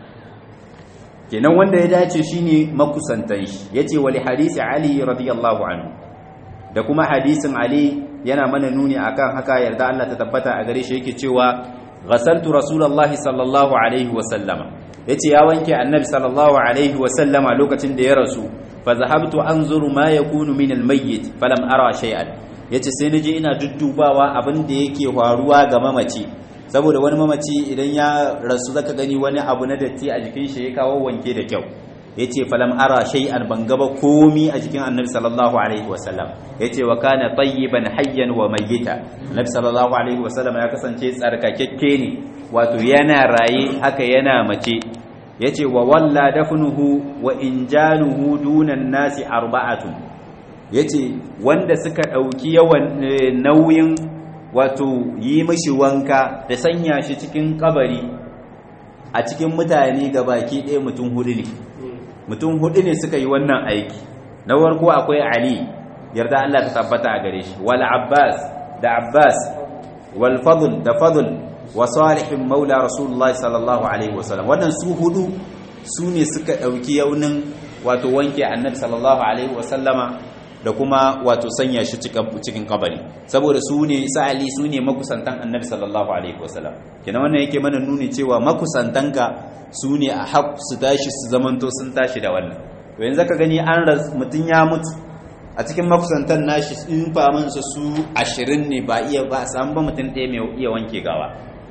Speaker 1: kenan wanda ya dace shine makusantan shi yace wali hadisi ali radiyallahu anhu da kuma hadisin ali yana mana nuni akan haka yarda Allah ta tabbata a gare shi yake cewa ghasaltu rasulullahi sallallahu alaihi wa sallama yace ya wanke annabi sallallahu alaihi wa sallama lokacin da ya rasu fa zahabtu anzuru ma yakunu min almayyit falam ara shay'an yace sai naje ina duddubawa abin da yake faruwa ga mamaci saboda wani mamaci idan ya rasu zaka gani wani abu na datti a jikin shi ya kawo wanke da kyau yace falam ara shay'an ban gaba komi a jikin annabi sallallahu alaihi wasallam yace wa kana tayyiban hayyan wa mayyita annabi sallallahu alaihi wasallam ya kasance tsarkakekke ne wato yana raye haka yana mace yace wa walla dafnuhu wa injaluhu dunan nasi arba'atun yace wanda suka dauki yawan nauyin wato yi mishi wanka da sanya shi cikin kabari a cikin mutane baki ɗaya mutum hudu ne mutum hudu ne suka yi wannan aiki na farko akwai ali yarda Allah ta tabbata a gare shi wal abbas da abbas wal fadl da fadl wa salihin maula rasulullahi sallallahu alaihi wasallam wannan su hudu su ne suka dauki yaunin wato wanke annabi sallallahu alaihi wasallama da kuma wato sanya shi cikin kabari saboda su ne sa'ali su ne makusantan annabi sallallahu alaihi wasallam kenan wannan yake mana nuni cewa makusantanka su ne a haƙ su tashi su zamanto sun tashi da wannan to yanzu ka gani an mutum ya mutu a cikin makusantan nashi in famansa su ashirin ne ba iya ba samu ba mutum ɗaya mai iya wanke gawa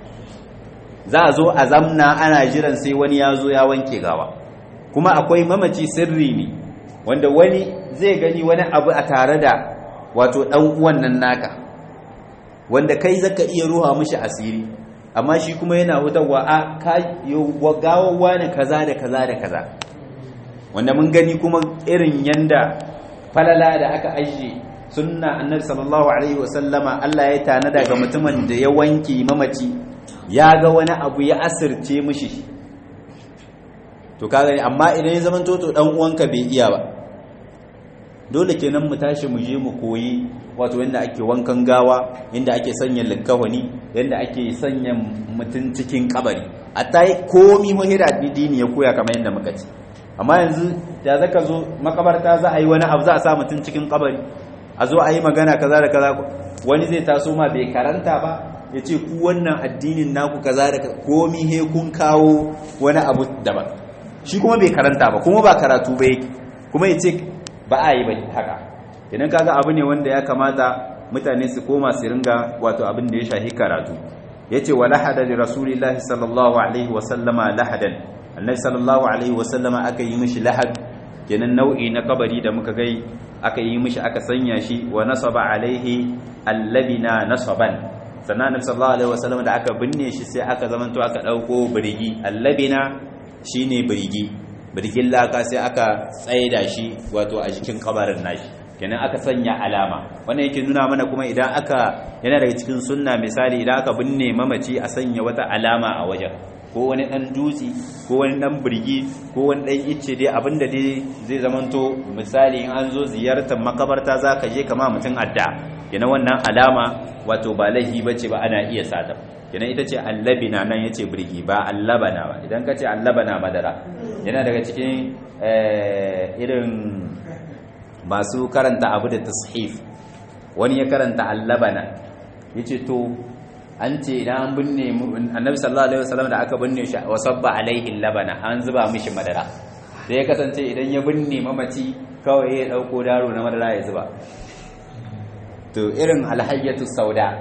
Speaker 1: za a zo a zamna ana jiran sai wani ya zo ya wanke gawa kuma akwai mamaci sirri ne wanda wani zai gani wani abu a tare da wato ɗan uwan nan naka wanda kai zaka iya ruwa mishi asiri amma shi kuma yana wutarwa a gawawa ne kaza da kaza da kaza wanda mun gani kuma irin yanda falala da aka ajiye sunna annabi sallallahu alaihi wasallama Allah ya tanada ga mutumin da ya wanke mamaci ya ga wani abu ya asirce mishi to kaga amma idan ya zama toto dan uwanka bai iya ba dole kenan mu tashi mu je mu koyi wato yanda ake wankan gawa yanda ake sanya likkawani yanda ake sanya mutum cikin kabari a ta yi komi muhira dini ya koya kamar yadda muka ci amma yanzu da zaka zo makabarta za a yi wani abu za a sa mutum cikin kabari a zo a yi magana kaza da kaza wani zai taso ma bai karanta ba ya ce ku wannan addinin naku kaza da komi he kun kawo wani abu daban shi kuma bai karanta ba kuma ba karatu ba yake kuma ya ce ba a yi ba haka idan kaga abu ne wanda ya kamata mutane su koma su ringa wato abin da ya shahi karatu yace wa lahada li rasulillahi sallallahu alaihi wa sallama lahadan annabi sallallahu alaihi wa sallama aka yi mishi lahad kenan nau'i na kabari da muka gai aka yi mishi aka sanya shi wa nasaba alaihi allabina nasaban sannan annabi sallallahu alaihi wa sallama da aka binne shi sai aka zamanto aka dauko birigi allabina shine birigi birgin laka sai aka tsaida shi wato a jikin kabarin nashi kenan aka sanya alama wannan yake nuna mana kuma idan aka yana daga cikin sunna misali idan aka binne mamaci a sanya wata alama a wajen ko wani dan dutse ko wani dan birgi ko wani dan icce dai abinda dai zai zamanto misali in an zo ziyartar makabarta zaka je kama mutum adda kenan wannan alama wato ba laifi bace ba ana iya sata kenan ita ce allabina nan yace birgi ba allabana ba idan ka ce allabana madara yana daga cikin irin masu karanta abu da tashif wani ya karanta allabana yace to an ce idan an binne annabi sallallahu alaihi wasallam da aka binne shi wa sabba alaihi labana an zuba mishi madara sai ya kasance idan ya binne mamaci kawai ya dauko daro na madara ya zuba to irin alhayyatu sauda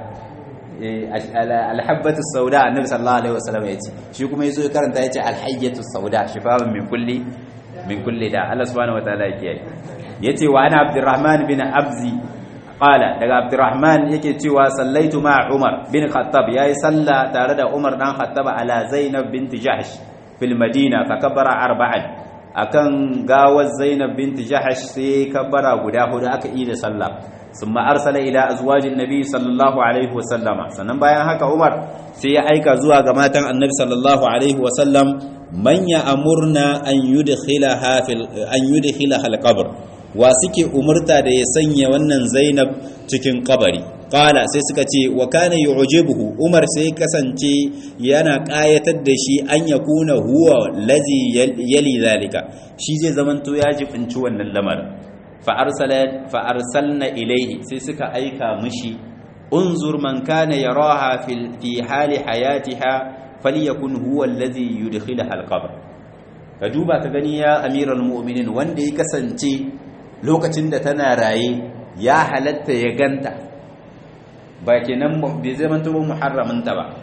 Speaker 1: alhabbatu sauda annabi sallallahu alaihi wasallam ya ce shi kuma yazo ya karanta yace alhayyatu sauda shifa'un min kulli min kulli da Allah subhanahu wataala yake yi yace wa ana abdurrahman bin abzi qala daga abdurrahman yake cewa sallaitu ma umar bin khattab yayi salla tare da umar dan khattab ala zainab binti jahsh fil madina fa kabbara arba'an akan gawar zainab binti jahsh sai kabbara guda hudu aka yi da sallah ثم أرسل إلى أزواج النبي صلى الله عليه وسلم sannan bayan haka Umar sai ya aika zuwa ga matan Annabi sallallahu alaihi wasallam man ya'murna an yudkhilaha fil an yudkhilaha al-qabr wa suke umurta da ya sanya wannan Zainab cikin kabari qala sai suka ce wa kana yu'jibuhu Umar sai kasance yana kayatar da shi an yakuna huwa lazi yali zalika shi zai zamanto ya jibinci wannan lamarin fa arsala fa arsalna ilayhi sai suka aika mishi unzur man kana yaraha fil fi hali hayatiha falyakun huwa allazi yudkhilaha al-qabr ka duba ka gani ya amiral mu'minin wanda ya kasance lokacin da tana raye ya halatta ya ganta ba kenan bai zamanto ba muharraminta ba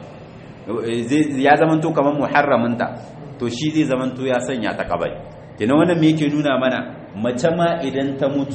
Speaker 1: ya zamanto kamar muharraminta to shi zai zamanto ya sanya ta kabai kenan wannan me yake nuna mana mace ma idan ta mutu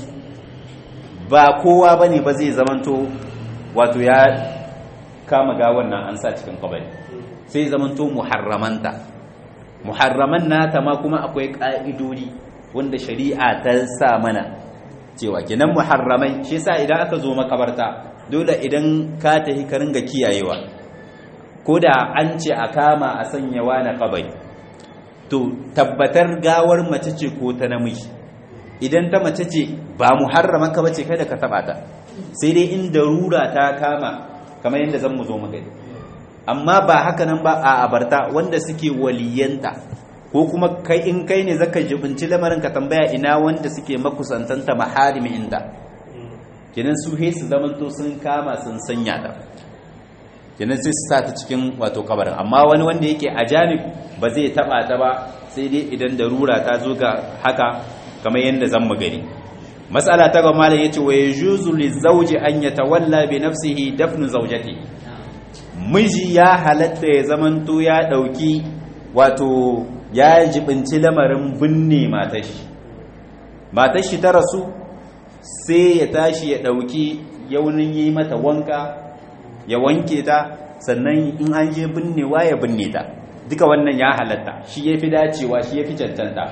Speaker 1: ba kowa bane ba zai zamanto wato ya kama ga wannan an sa cikin kabari sai zamanto muharramanta muharraman nata ma kuma akwai ka'idodi wanda shari'a ta sa mana cewa kenan muharramai shi yasa idan aka zo makabarta dole idan ka tafi ka ringa kiyayewa ko da an ce a kama a sanyawa na kabari to tabbatar gawar mace ce ko ta namiji idan ta mace ce ba muharraman ka bace kada ka taba ta sai dai in darura ta kama kamar yadda zan mu zo mu gani amma ba haka nan ba a abarta wanda suke waliyanta ko kuma kai in kai ne zaka jibinci lamarin ka tambaya ina wanda suke makusantanta maharimi inda kenan su he su zamanto sun kama sun sanya ta kenan sai su sa ta cikin wato kabarin amma wani wanda yake a janib ba zai taba ta ba sai dai idan darura ta zo ga haka kamar yadda zan mu gani mas'ala ta gaba malam yace wa yajuzu lizawji an yatawalla bi nafsihi dafnu zawjati miji ya halatta ya zamanto ya dauki wato ya jibinci lamarin binne matashi matashi ta rasu sai ya tashi ya dauki yaunin yi mata wanka ya wanke ta sannan in an je binnewa ya binne ta duka wannan ya halatta shi ya fi dacewa shi ya fi cancanta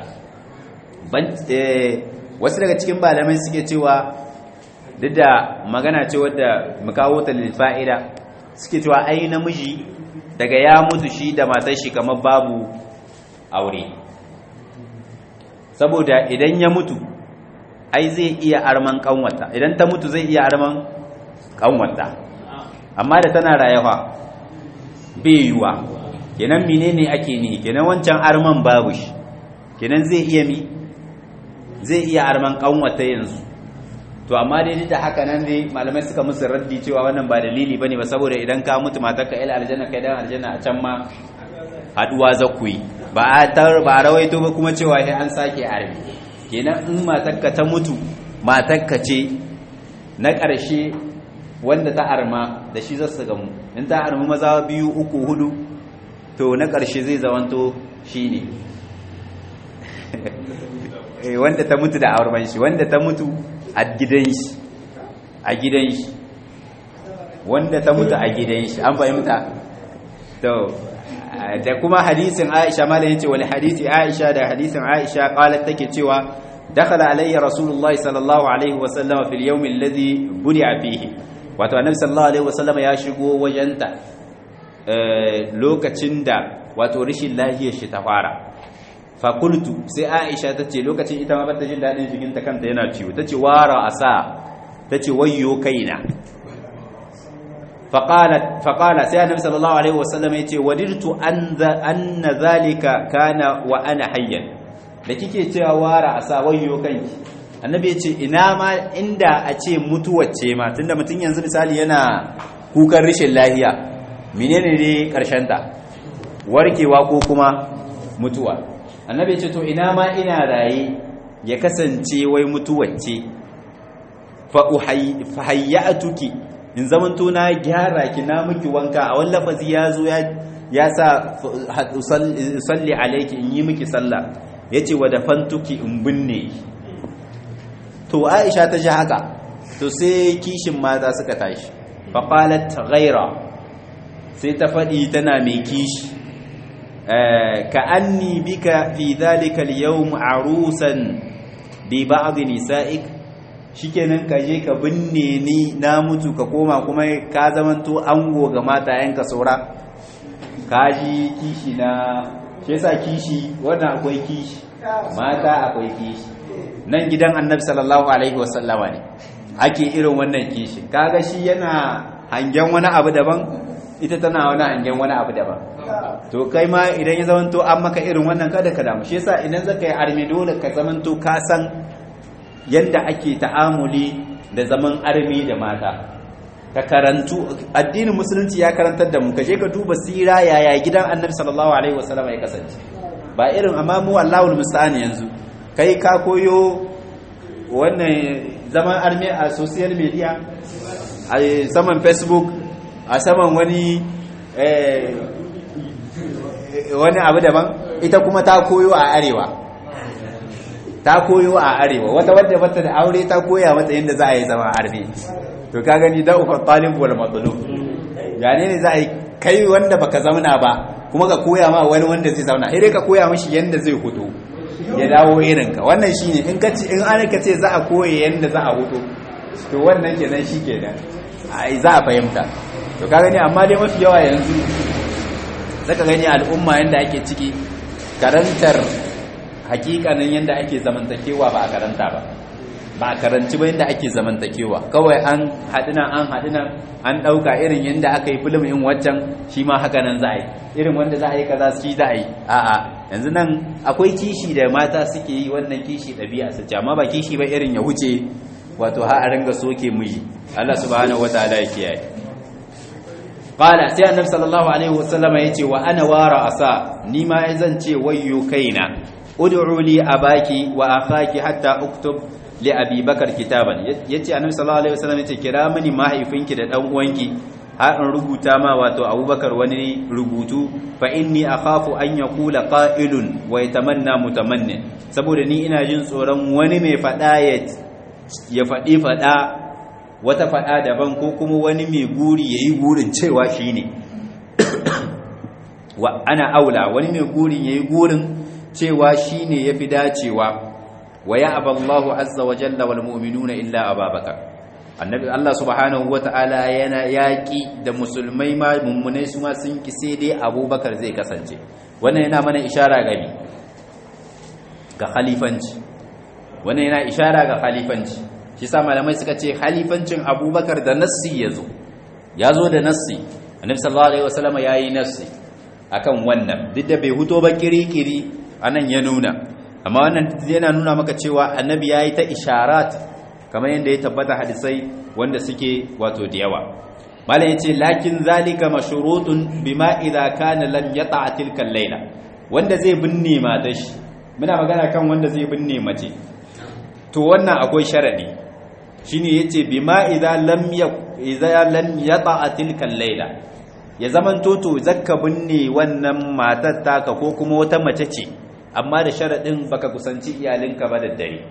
Speaker 1: wasu daga cikin malamai suke cewa duk da magana ce wadda mukawo ta fa'ida suke cewa ai namiji daga ya mutu shi da matar shi kamar babu aure saboda idan ya mutu ai zai iya arman kanwata idan ta mutu zai iya arman kanwata amma da tana rayuwa bai yiwa kenan menene ake nihi kenan wancan arman babu shi kenan zai iya mi zai iya arman kanwata yanzu to amma dai da haka nan dai malamai suka musu raddi cewa wannan ba dalili bane ba saboda idan ka mutu matarka ila aljanna kai dan aljanna a can ma haduwa zakui ba a tar ba rawaito ba kuma cewa sai an sake arbi kenan in matarka ta mutu matarka ce na ƙarshe wanda ta arma da shi zasu gamu in ta arma maza biyu uku hudu to na ƙarshe zai zamanto shine wanda ta mutu da aurman shi wanda ta mutu a gidan shi a gidan shi wanda ta mutu a gidan shi an fahimta to da kuma hadisin Aisha malam yace wal hadisi Aisha da hadisin Aisha qalat take cewa dakhala alayya rasulullahi sallallahu alaihi wa sallam fil yawm alladhi budi'a fihi wato annabi sallallahu alaihi wa sallam ya shigo wajenta lokacin da wato rishin lafiyar shi ta fara fakultu sai aisha ta ce lokacin ita ma bata jin daɗin jikinta kanta yana ciwo ta ce wara asa ta ce wayyo kaina faƙala sai annabi sallallahu alaihi wasallam ya ce wadirtu anna zalika kana wa ana hayyan da kike cewa wara asa wayyo kanki annabi ya ce ina ma inda a ce mutuwace ma tunda mutum yanzu misali yana kukan rishin lahiya menene ne karshen ta warkewa ko kuma mutuwa annabi ce to ina ma ina raye ya kasance wai mutuwacce fa hayyatuki in zamanto na gyara ki na miki wanka a wani lafazi ya zo ya sa salli alaiki in yi miki sallah ya ce wa dafantuki in binne to aisha ta ji haka to sai kishin mata suka tashi faƙalat ghaira sai ta faɗi tana mai kishi كأني بك في ذلك اليوم عروسا ببعض نسائك shikenan ka je ka binne ni na mutu ka koma kuma ka zamanto ango ga matayenka saura ka ji kishi na shi yasa kishi wannan akwai kishi mata akwai kishi nan gidan annabi sallallahu alaihi wasallama ne ake irin wannan kishi kaga shi yana hangen wani abu daban ita tana wani hangen wani abu daban to kai ma idan ya zamanto an maka irin wannan kada ka damu shi yasa idan zaka yi armi dole ka zamanto ka san yanda ake ta'amuli da zaman armi da mata ka karantu addinin musulunci ya karantar da mu ka je ka duba sira yaya gidan annabi sallallahu alaihi wasallam ya kasance ba irin amma mu Allahul musta'an yanzu kai ka koyo wannan zaman armi a social media a saman facebook a saman wani wani abu daban ita kuma ta koyo a arewa ta koyo a arewa wata wadda bata da aure ta koya mata yadda za a yi zama armi to ka gani da ufa talib wal matlub yani ne za a yi kai wanda baka zauna ba kuma ka koya ma wani wanda zai zauna sai dai ka koya mishi yadda zai hutu ya dawo irin ka wannan shine in ka ce in an ka ce za a koya yadda za a hutu to wannan kenan shi kenan ai za a fahimta to ka gani amma dai mafi yawa yanzu zaka gani al'umma yanda ake ciki karantar hakikanin yanda ake zamantakewa ba a karanta ba ba a karanci ba yanda ake zamantakewa kawai an haɗina an haɗina an ɗauka irin yanda aka yi filim in waccan shi ma haka nan za a yi irin wanda za a yi kaza shi za a yi a'a yanzu nan akwai kishi da mata suke yi wannan kishi ɗabi'a su ce amma ba kishi ba irin ya wuce wato har a ringa soke miji Allah subhanahu wataala ya kiyaye qala sai annabi sallallahu alaihi wasallama yace wa ana wara asa ni ma zan ce wayyo kaina ud'u li abaki wa akhaki hatta uktub li abi bakar kitaban yace annabi sallallahu alaihi wasallam yace kira mini mahaifinki da dan uwanki har in rubuta ma wato abubakar wani rubutu fa inni akhafu an yaqula qa'ilun wa yatamanna mutamannin saboda ni ina jin tsoron wani mai fada ya faɗi fada wata fada daban ko kuma wani mai guri yayi gurin cewa shine wa ana aula wani mai gurin yayi gurin cewa shine yafi dacewa wa ya aballahu azza wa jalla wal mu'minuna illa ababakar annabi Allah subhanahu wata'ala yana yaki da musulmai ma mummunai su ma sun ki sai dai abubakar zai kasance wannan yana mana ishara gami ga khalifanci wannan yana ishara ga khalifanci shi sa malamai suka ce khalifancin abubakar da nassi yazo yazo da nassi annabi sallallahu alaihi wasallam yayi nassi akan wannan duk da bai huto ba kirikiri anan ya nuna amma wannan yana nuna maka cewa annabi ya yi ta isharat kamar yadda ya tabbata hadisai wanda suke wato da yawa malam ya ce lakin zalika mashurutun bima idza kana lam yata tilka layla wanda zai binne matar shi muna magana kan wanda zai binne mace to wannan akwai sharadi shine yace bima idza lam idza lam yata tilka layla ya zaman toto zakka binne wannan matar taka ko kuma wata mace ce amma da sharaɗin baka kusanci iyalinka ba da dare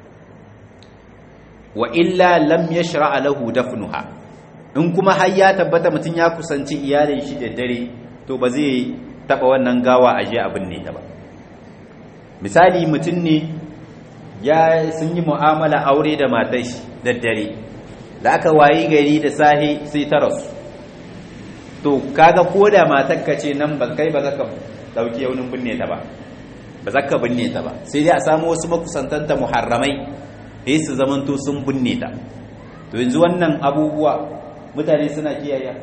Speaker 1: wa illa lam yashra lahu dafnuha in kuma har ya tabbata mutum ya kusanci iyalin shi da dare to ba zai taba wannan gawa a je abin ne ta ba misali mutum ne ya sun yi mu'amala aure da matar shi da dare da aka wayi gari da sahi sai ta rasu to kaga ko da matarka ce nan ba kai ba zaka dauki yaunin binne ta ba ba za ka binne ta ba sai dai a samu wasu makusantanta muharramai da su zamanto sun binne ta to yanzu wannan abubuwa mutane suna kiyaye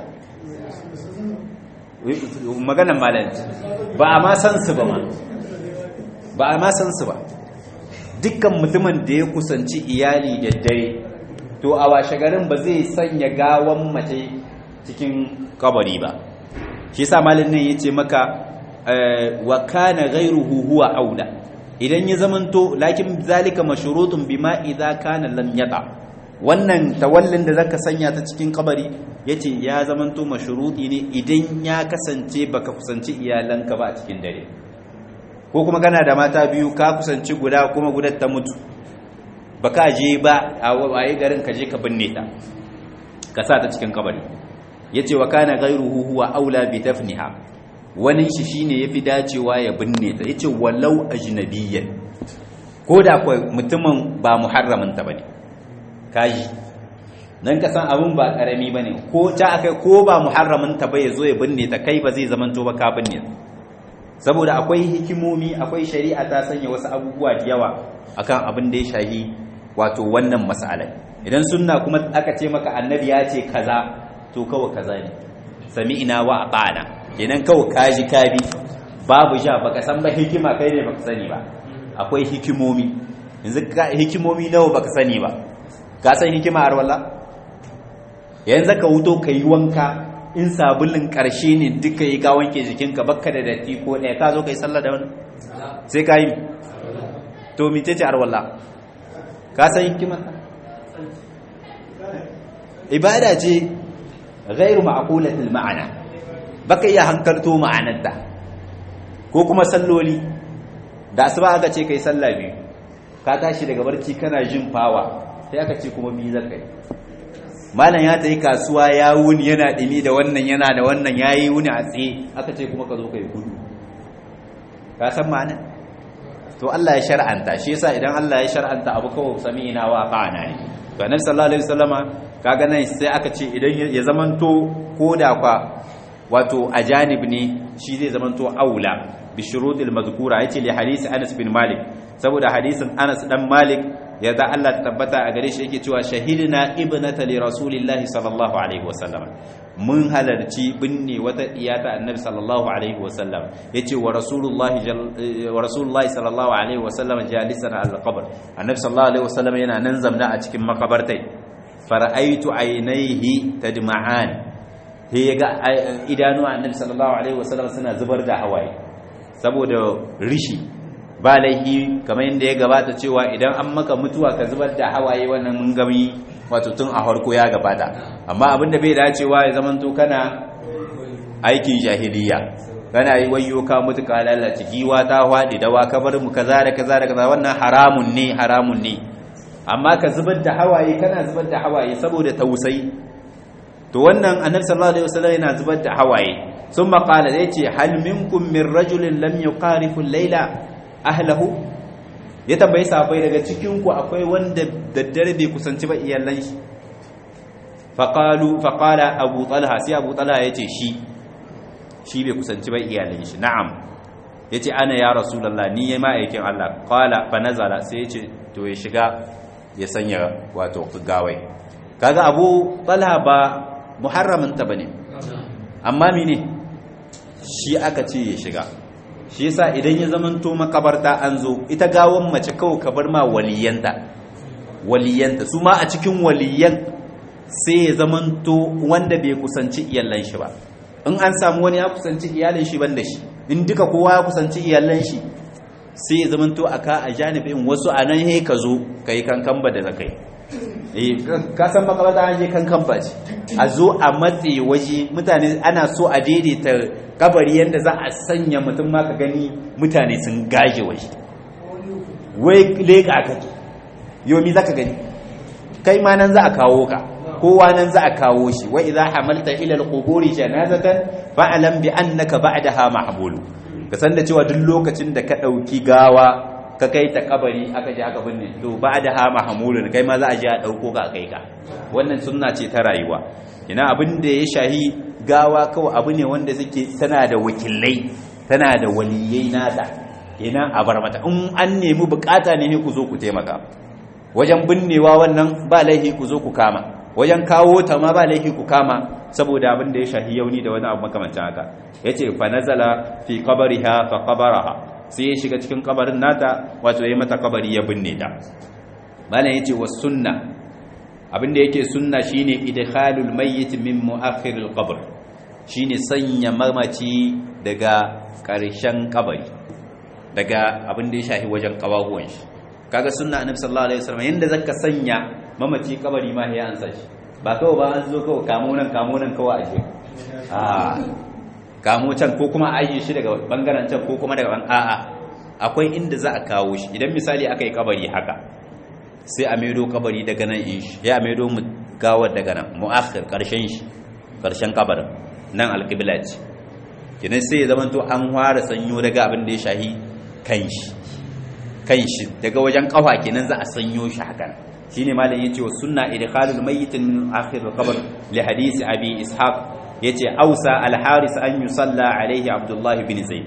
Speaker 1: maganan malanci ba a ma san su ba ma ba a ma san su ba dukkan mutumin da ya kusanci iyali da dare to a washe garin ba zai sanya gawan mace cikin kabari ba shi sa malin nan ya ce maka wa kana ghayruhu huwa aula idan ya zamanto lakin zalika mashrutun bima idza kana lam yata wannan tawallin da zaka sanya ta cikin kabari yace ya zamanto mashruti ne idan ya kasance baka kusanci iyalanka ba a cikin dare ko kuma kana da mata biyu ka kusanci guda kuma gudar ta mutu baka je ba a waye garin ka je ka binne ta ka sa ta cikin kabari yace wa kana ghayruhu huwa aula bi dafniha wani shi shine yafi dacewa ya binne ta yace walau ajnabiyyan ko da kai mutumin ba muharramin ta bane kaji dan ka san abun ba karami bane ko ta akai ko ba muharramin ta ba yazo ya binne ta kai ba zai zamanto ba ka binne saboda akwai hikimomi akwai shari'a ta sanya wasu abubuwa da yawa akan abin da ya shahi wato wannan mas'alar idan sunna kuma aka ce maka annabi ya ce kaza to kawai kaza ne sami'ina wa ata'na kenan kawai kaji kabi babu ja baka san ba hikima kai ne baka sani ba akwai hikimomi yanzu hikimomi nawa baka sani ba ka san hikima har walla yanzu ka wuto kai wanka in sabulin karshe ne duka yi ka wanke jikinka bakka da datti ko ɗaya ka zo kai sallah da wani sai ka yi to mice ce har walla ka san hikima ibada ce ghairu ma'qulatil ma'ana baka iya hankalto ma'anarta ko kuma salloli da asuba aka ce kai sallah biyu ka tashi daga barci kana jin fawa sai aka ce kuma biyu zaka yi malam ya tayi kasuwa ya wuni yana dimi da wannan yana da wannan yayi wuni a tsaye aka ce kuma ka zo kai gudu ka san ma'ana to Allah ya shar'anta shi yasa idan Allah ya shar'anta abu kawai sami'ina wa qa'ana ne to annabi sallallahu alaihi wasallama kaga nan sai aka ce idan ya zamanto koda kwa wato ajanib ne shi zai zamanto aula bi shurutil mazkura yace li hadisi Anas bin Malik saboda hadisin Anas dan Malik ya da Allah ta tabbata a gare shi yake cewa shahidna ibnata li rasulillahi sallallahu alaihi wasallam mun halarci binne wata iyata annabi sallallahu alaihi wasallam yace wa rasulullahi wa rasulullahi sallallahu alaihi wasallam jalisan al qabr annabi sallallahu alaihi wasallam yana nan zamna a cikin makabartai fara'aitu aynaihi tadma'an he ga idanu annabi sallallahu alaihi wasallam suna zubar da hawaye saboda rishi ba laihi kamar yadda ya gabata cewa idan an maka mutuwa ka zubar da hawaye wannan mun gami wato tun a harko ya gabata amma abinda bai dacewa ya zamanto kana aikin jahiliya kana yi wayo ka mutu ka lalace giwa ta hwadi dawa ka bar mu kaza da kaza da kaza wannan haramun ne haramun ne amma ka zubar da hawaye kana zubar da hawaye saboda tausayi to wannan annabi sallallahu alaihi wasallam yana zubar da hawaye ثم قال yace hal minkum min rajulin lam yuqarifu al-laila ahlahu ya tambayi sahabbai daga cikin ku akwai wanda daddare bai kusanci ba iyalan shi faqalu faqala abu talha sai abu talha yace shi shi bai kusanci ba iyalan shi na'am yace ana ya rasulullah ni ma aikin Allah qala fa nazala sai yace to ya shiga ya sanya wato gawai kaga abu talha ba muharramin ta bane amma mene shi aka ce ya shiga shi yasa idan ya zamanto makabarta an zo ita gawon mace kawai ka bar ma waliyanta waliyanta su ma a cikin waliyan sai ya zamanto wanda bai kusanci iyalan shi ba in an samu wani ya kusanci iyalin shi ban da shi in duka kowa ya kusanci iyalan shi sai ya zamanto aka a janibin wasu a nan he ka zo ka yi kankan ba da zakai ka san makabarta an je kankan ba ce a zo a matse waje mutane ana so a daidaita kabari yadda za a sanya mutum ma ka gani mutane sun gaje waje wai leƙa kake yomi za ka gani kai ma nan za a kawo ka kowa nan za a kawo shi wa idza hamalta ila al-quburi janazatan fa'lam bi annaka ba'daha mahmulu ka san da cewa duk lokacin da ka dauki gawa ka kai ta kabari aka je aka binne to ba'daha mahmulun kai ma za a je a dauko ka kai ka wannan sunna ce ta rayuwa ina abin da ya shahi gawa kawai abu ne wanda suke tana da wakilai tana da waliyai nata kenan a bar mata in an nemi bukata ne ku zo ku taimaka wajen binnewa wannan ba laifi ku zo ku kama wajen kawo ta ma ba laifi ku kama saboda abin da ya shahi yauni da wani abu makamancin haka yace fa nazala fi qabriha fa qabaraha sai ya shiga cikin kabarin nata wato yayi mata kabari ya binne ta malam yace was sunna abin da yake sunna shine idkhalul mayyit min mu'akhiril qabr shine sanya mamaci daga ƙarshen kabari daga abin da ya shahi wajen kawaguwan shi kaga sunna annabi sallallahu alaihi wasallam yanda zaka sanya mamaci kabari ma ya ansa shi ba kawai ba an zo kawai kamo nan kamo nan kawai aje a kamo can ko kuma aje shi daga bangaren can ko kuma daga a'a akwai inda za a kawo shi idan misali aka yi kabari haka sai a maido kabari daga nan in shi ya maido mu gawar daga nan mu'akhir karshen shi karshen kabarin nan alqibla ce kenan sai ya zama to an fara sanyo daga abin da ya shahi kan shi kan shi daga wajen kafa kenan za a sanyo shi haka shine malam yace wa sunna idkhalul mayyit min akhir al-qabr li hadisi abi ishaq yace ausa al-haris an yusalla alaihi abdullah bin zaid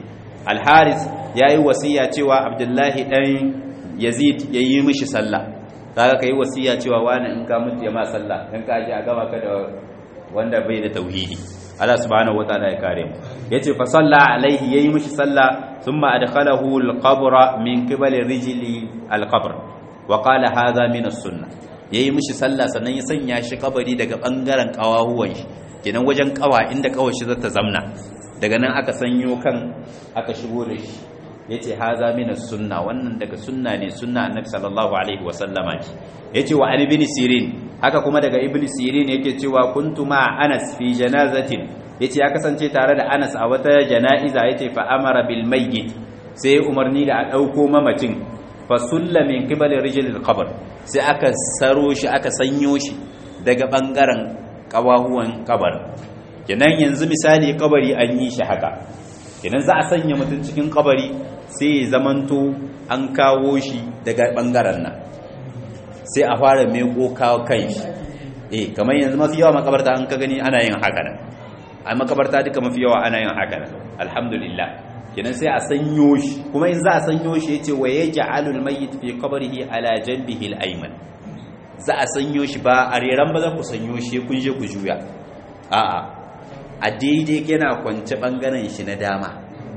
Speaker 1: al-haris yayi wasiya cewa abdullahi dan yazid yayi mishi sallah kaga kai wasiya cewa wani in ka mutu ya ma sallah dan ka ji a gama ka da wanda bai da tauhidi Allah subhanahu wataala ya kare mu yace fa salla alaihi yayi mishi sallah thumma adkhalahu al-qabra min qibali rijli al-qabr wa qala hadha min as-sunnah yayi mishi sallah sannan ya sanya shi kabari daga bangaren kawahuwan shi kenan wajen kawa inda kawar shi zata zamna daga nan aka sanyo kan aka shigo da shi yace haza min sunna wannan daga sunna ne sunna annabi sallallahu alaihi wa sallama ce yace wa ibn sirin haka kuma daga ibn sirin yake cewa kuntu ma anas fi janazatin yace ya kasance tare da anas a wata janaiza yace fa amara bil mayyit sai umarni da a dauko mamacin fa sulla min qibali rijlil qabr sai aka saro shi aka sanyo shi daga bangaren kawahuwan kabar kenan yanzu misali kabari an yi shi haka kenan za a sanya mutum cikin kabari sai ya zamanto an kawo shi daga bangaren nan sai a fara meko kawo kai shi eh kamar yanzu mafi yawa makabarta an ka gani ana yin haka nan a makabarta duka mafi yawa ana yin haka nan alhamdulillah kenan sai a sanyo shi kuma in za a sanyo shi yace wa yaj'alul mayyit fi qabrihi ala janbihi al-ayman za a sanyo shi ba a reran ba za ku sanyo shi kun je ku juya a'a a daidai yana kwance bangaren shi na dama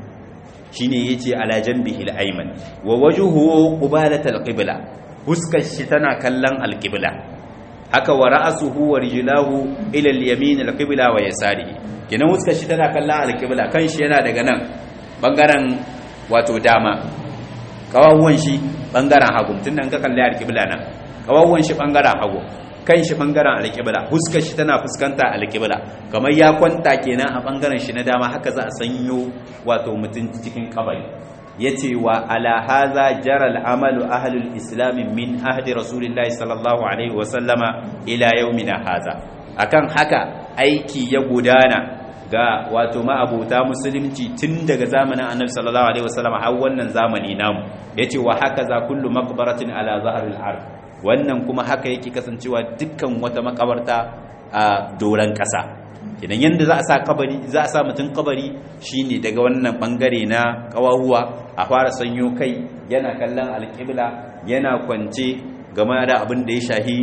Speaker 1: shine yace ala janbihi al-ayman wa wajhuhu qibalatal qibla huskar shi tana kallon al-qibla haka wa ra'suhu wa rijlahu ila al-yamin al-qibla wa yasarihi kenan huskar shi tana kallon al-qibla kan shi yana daga nan bangaren wato dama kawawwan shi bangaren hagu tunda ka kalli al-qibla nan kawawwan shi bangaren hagu kan shi bangaren alƙibla huskar shi tana fuskanta alƙibla kamar ya kwanta kenan a bangaren shi na dama haka za a sanyo wato mutum cikin kabari yace wa ala hadha jara al-amalu ahlul islam min ahdi rasulillahi sallallahu alaihi wa sallama ila yawmina hadha akan haka aiki ya gudana ga wato ma'abuta musulunci tun daga zamanin annabi sallallahu alaihi wa sallama har wannan zamani namu yace wa haka za kullu maqbaratin ala zahril ard wannan kuma haka yake kasancewa dukkan wata makabarta a doron ƙasa idan yanda za a sa kabari za a sa mutum kabari shine daga wannan bangare na kawahuwa a fara sanyo kai yana kallon alƙibla yana kwance game da abin da ya shahi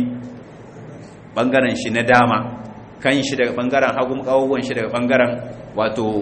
Speaker 1: bangaren shi na dama kan shi daga bangaren hagun kawahuwan shi daga bangaren wato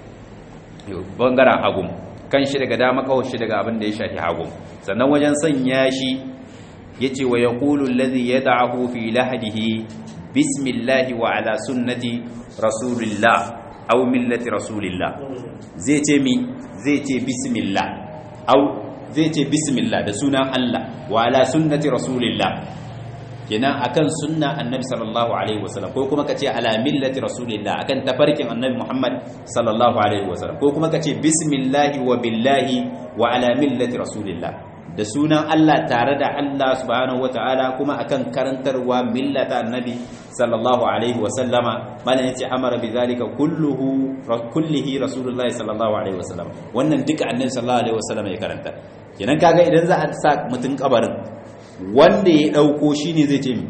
Speaker 1: bangaren hagun kan shi daga dama kawai shi daga abin da ya shahi hagun sannan wajen sanya shi yace wa yaqulu alladhi yad'ahu fi lahdihi bismillahi wa ala sunnati rasulillah aw millati rasulillah zai ce mi zai ce bismillah aw zai ce bismillah da sunan Allah wa ala sunnati rasulillah kenan akan sunna annabi sallallahu alaihi wasallam ko kuma kace ala millati rasulillah akan tafarkin annabi Muhammad sallallahu alaihi wasallam ko kuma kace bismillahi wa billahi wa ala millati rasulillah da sunan Allah tare da Allah subhanahu wata'ala kuma akan karantarwa millata annabi sallallahu alaihi wa sallama malan yace amara bi zalika kulluhu kullihi rasulullahi sallallahu alaihi wa sallam wannan duka annabi sallallahu alaihi wa sallam ya karanta kenan kaga idan za a sa mutun kabarin wanda ya dauko shine zai ce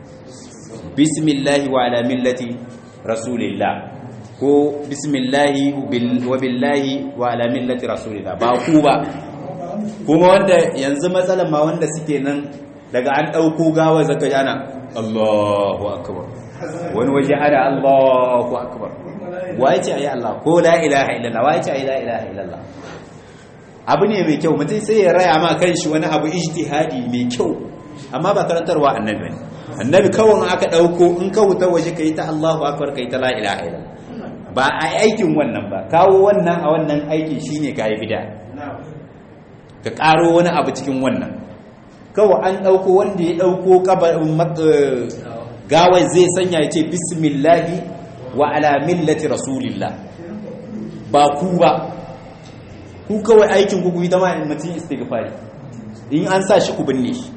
Speaker 1: bismillahi wa ala millati rasulillah ko bismillahi wa billahi wa ala millati rasulillah ba ku ba kuma wanda yanzu matsalan ma wanda suke nan daga an ɗauko gawa zaka yana Allahu akbar wani waje ana Allahu akbar waye ce ayi Allah ko la ilaha illallah waye ce ayi la ilaha illallah abu ne mai kyau mutum sai ya raya ma kanshi wani abu ijtihadi mai kyau amma ba karantarwa annabi ne annabi kawai aka ɗauko in ka wuta waje kai ta Allahu akbar kai ta la ilaha illallah ba a aikin wannan ba kawo wannan a wannan aikin shine kai bid'a ka ƙaro wani abu cikin wannan kawai an ɗauko wanda ya ɗauko gawai zai sanya ya ce bismillahi wa ala millati rasulillah ba ku ba ku kawai aikin ku yi ta ma mutum istighfari in an sa shi ku binne shi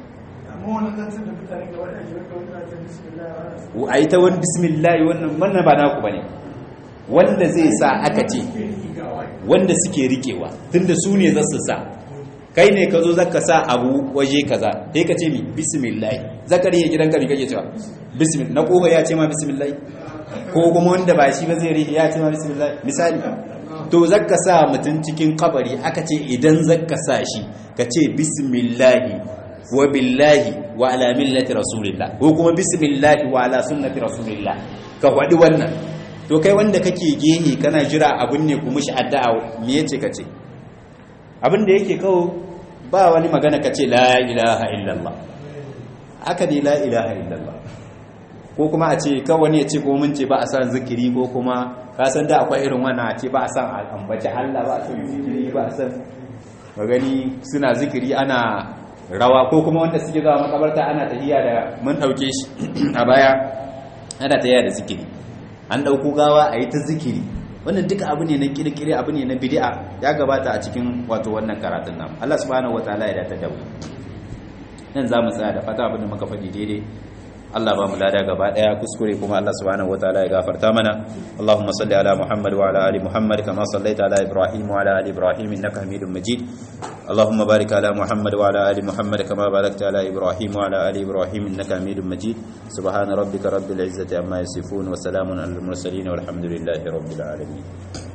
Speaker 1: a yi ta wani bismillahi wannan wannan ba naku ba ne wanda zai sa aka ce wanda suke rikewa tunda su ne za su sa kai ne ka zo zaka sa abu waje kaza sai ka ce mi bismillah zakari ya gidanka mi kake cewa bismillah na koba ya ce ma bismillah ko kuma wanda ba shi ba zai rike ya ce ma bismillah misali to zakka sa mutum cikin kabari aka ce idan zakka sa shi ka ce bismillahi wa billahi wa ala millati rasulillah ko kuma bismillahi wa ala sunnati rasulillah ka faɗi wannan to kai wanda kake gehe kana jira abin ne kuma shi addu'a me yace ka ce abin da yake kawo ba wani magana ka ce la ilaha illallah haka ne la ilaha illallah ko kuma a ce kawai wani ya ce ko mun ce ba a san zikiri ko kuma ka san da akwai irin wannan a ce ba a san ambaci Allah ba a san zikiri ba a san magani suna zikiri ana rawa ko kuma wanda suke zuwa makabarta ana tahiya da mun dauke shi a baya ana tahiya da zikiri an dauko gawa a yi ta zikiri wannan duka abu ne na kirkire abu ne na bid'a ya gabata a cikin wato wannan karatun namu Allah subhanahu wataala ya data dawo nan za mu tsaya da fata abin da muka faɗi daidai Allah ba mu lada gaba daya kuskure kuma Allah subhanahu wataala ya gafarta mana Allahumma salli ala Muhammad wa ala ali Muhammad kama sallaita ala Ibrahim wa ala ali Ibrahim innaka Hamidum Majid Allahumma barik ala Muhammad wa ala ali Muhammad kama barakta ala Ibrahim wa ala ali Ibrahim innaka Hamidum Majid subhana rabbika rabbil izzati amma yasifun wa salamun alal mursalin walhamdulillahi rabbil alamin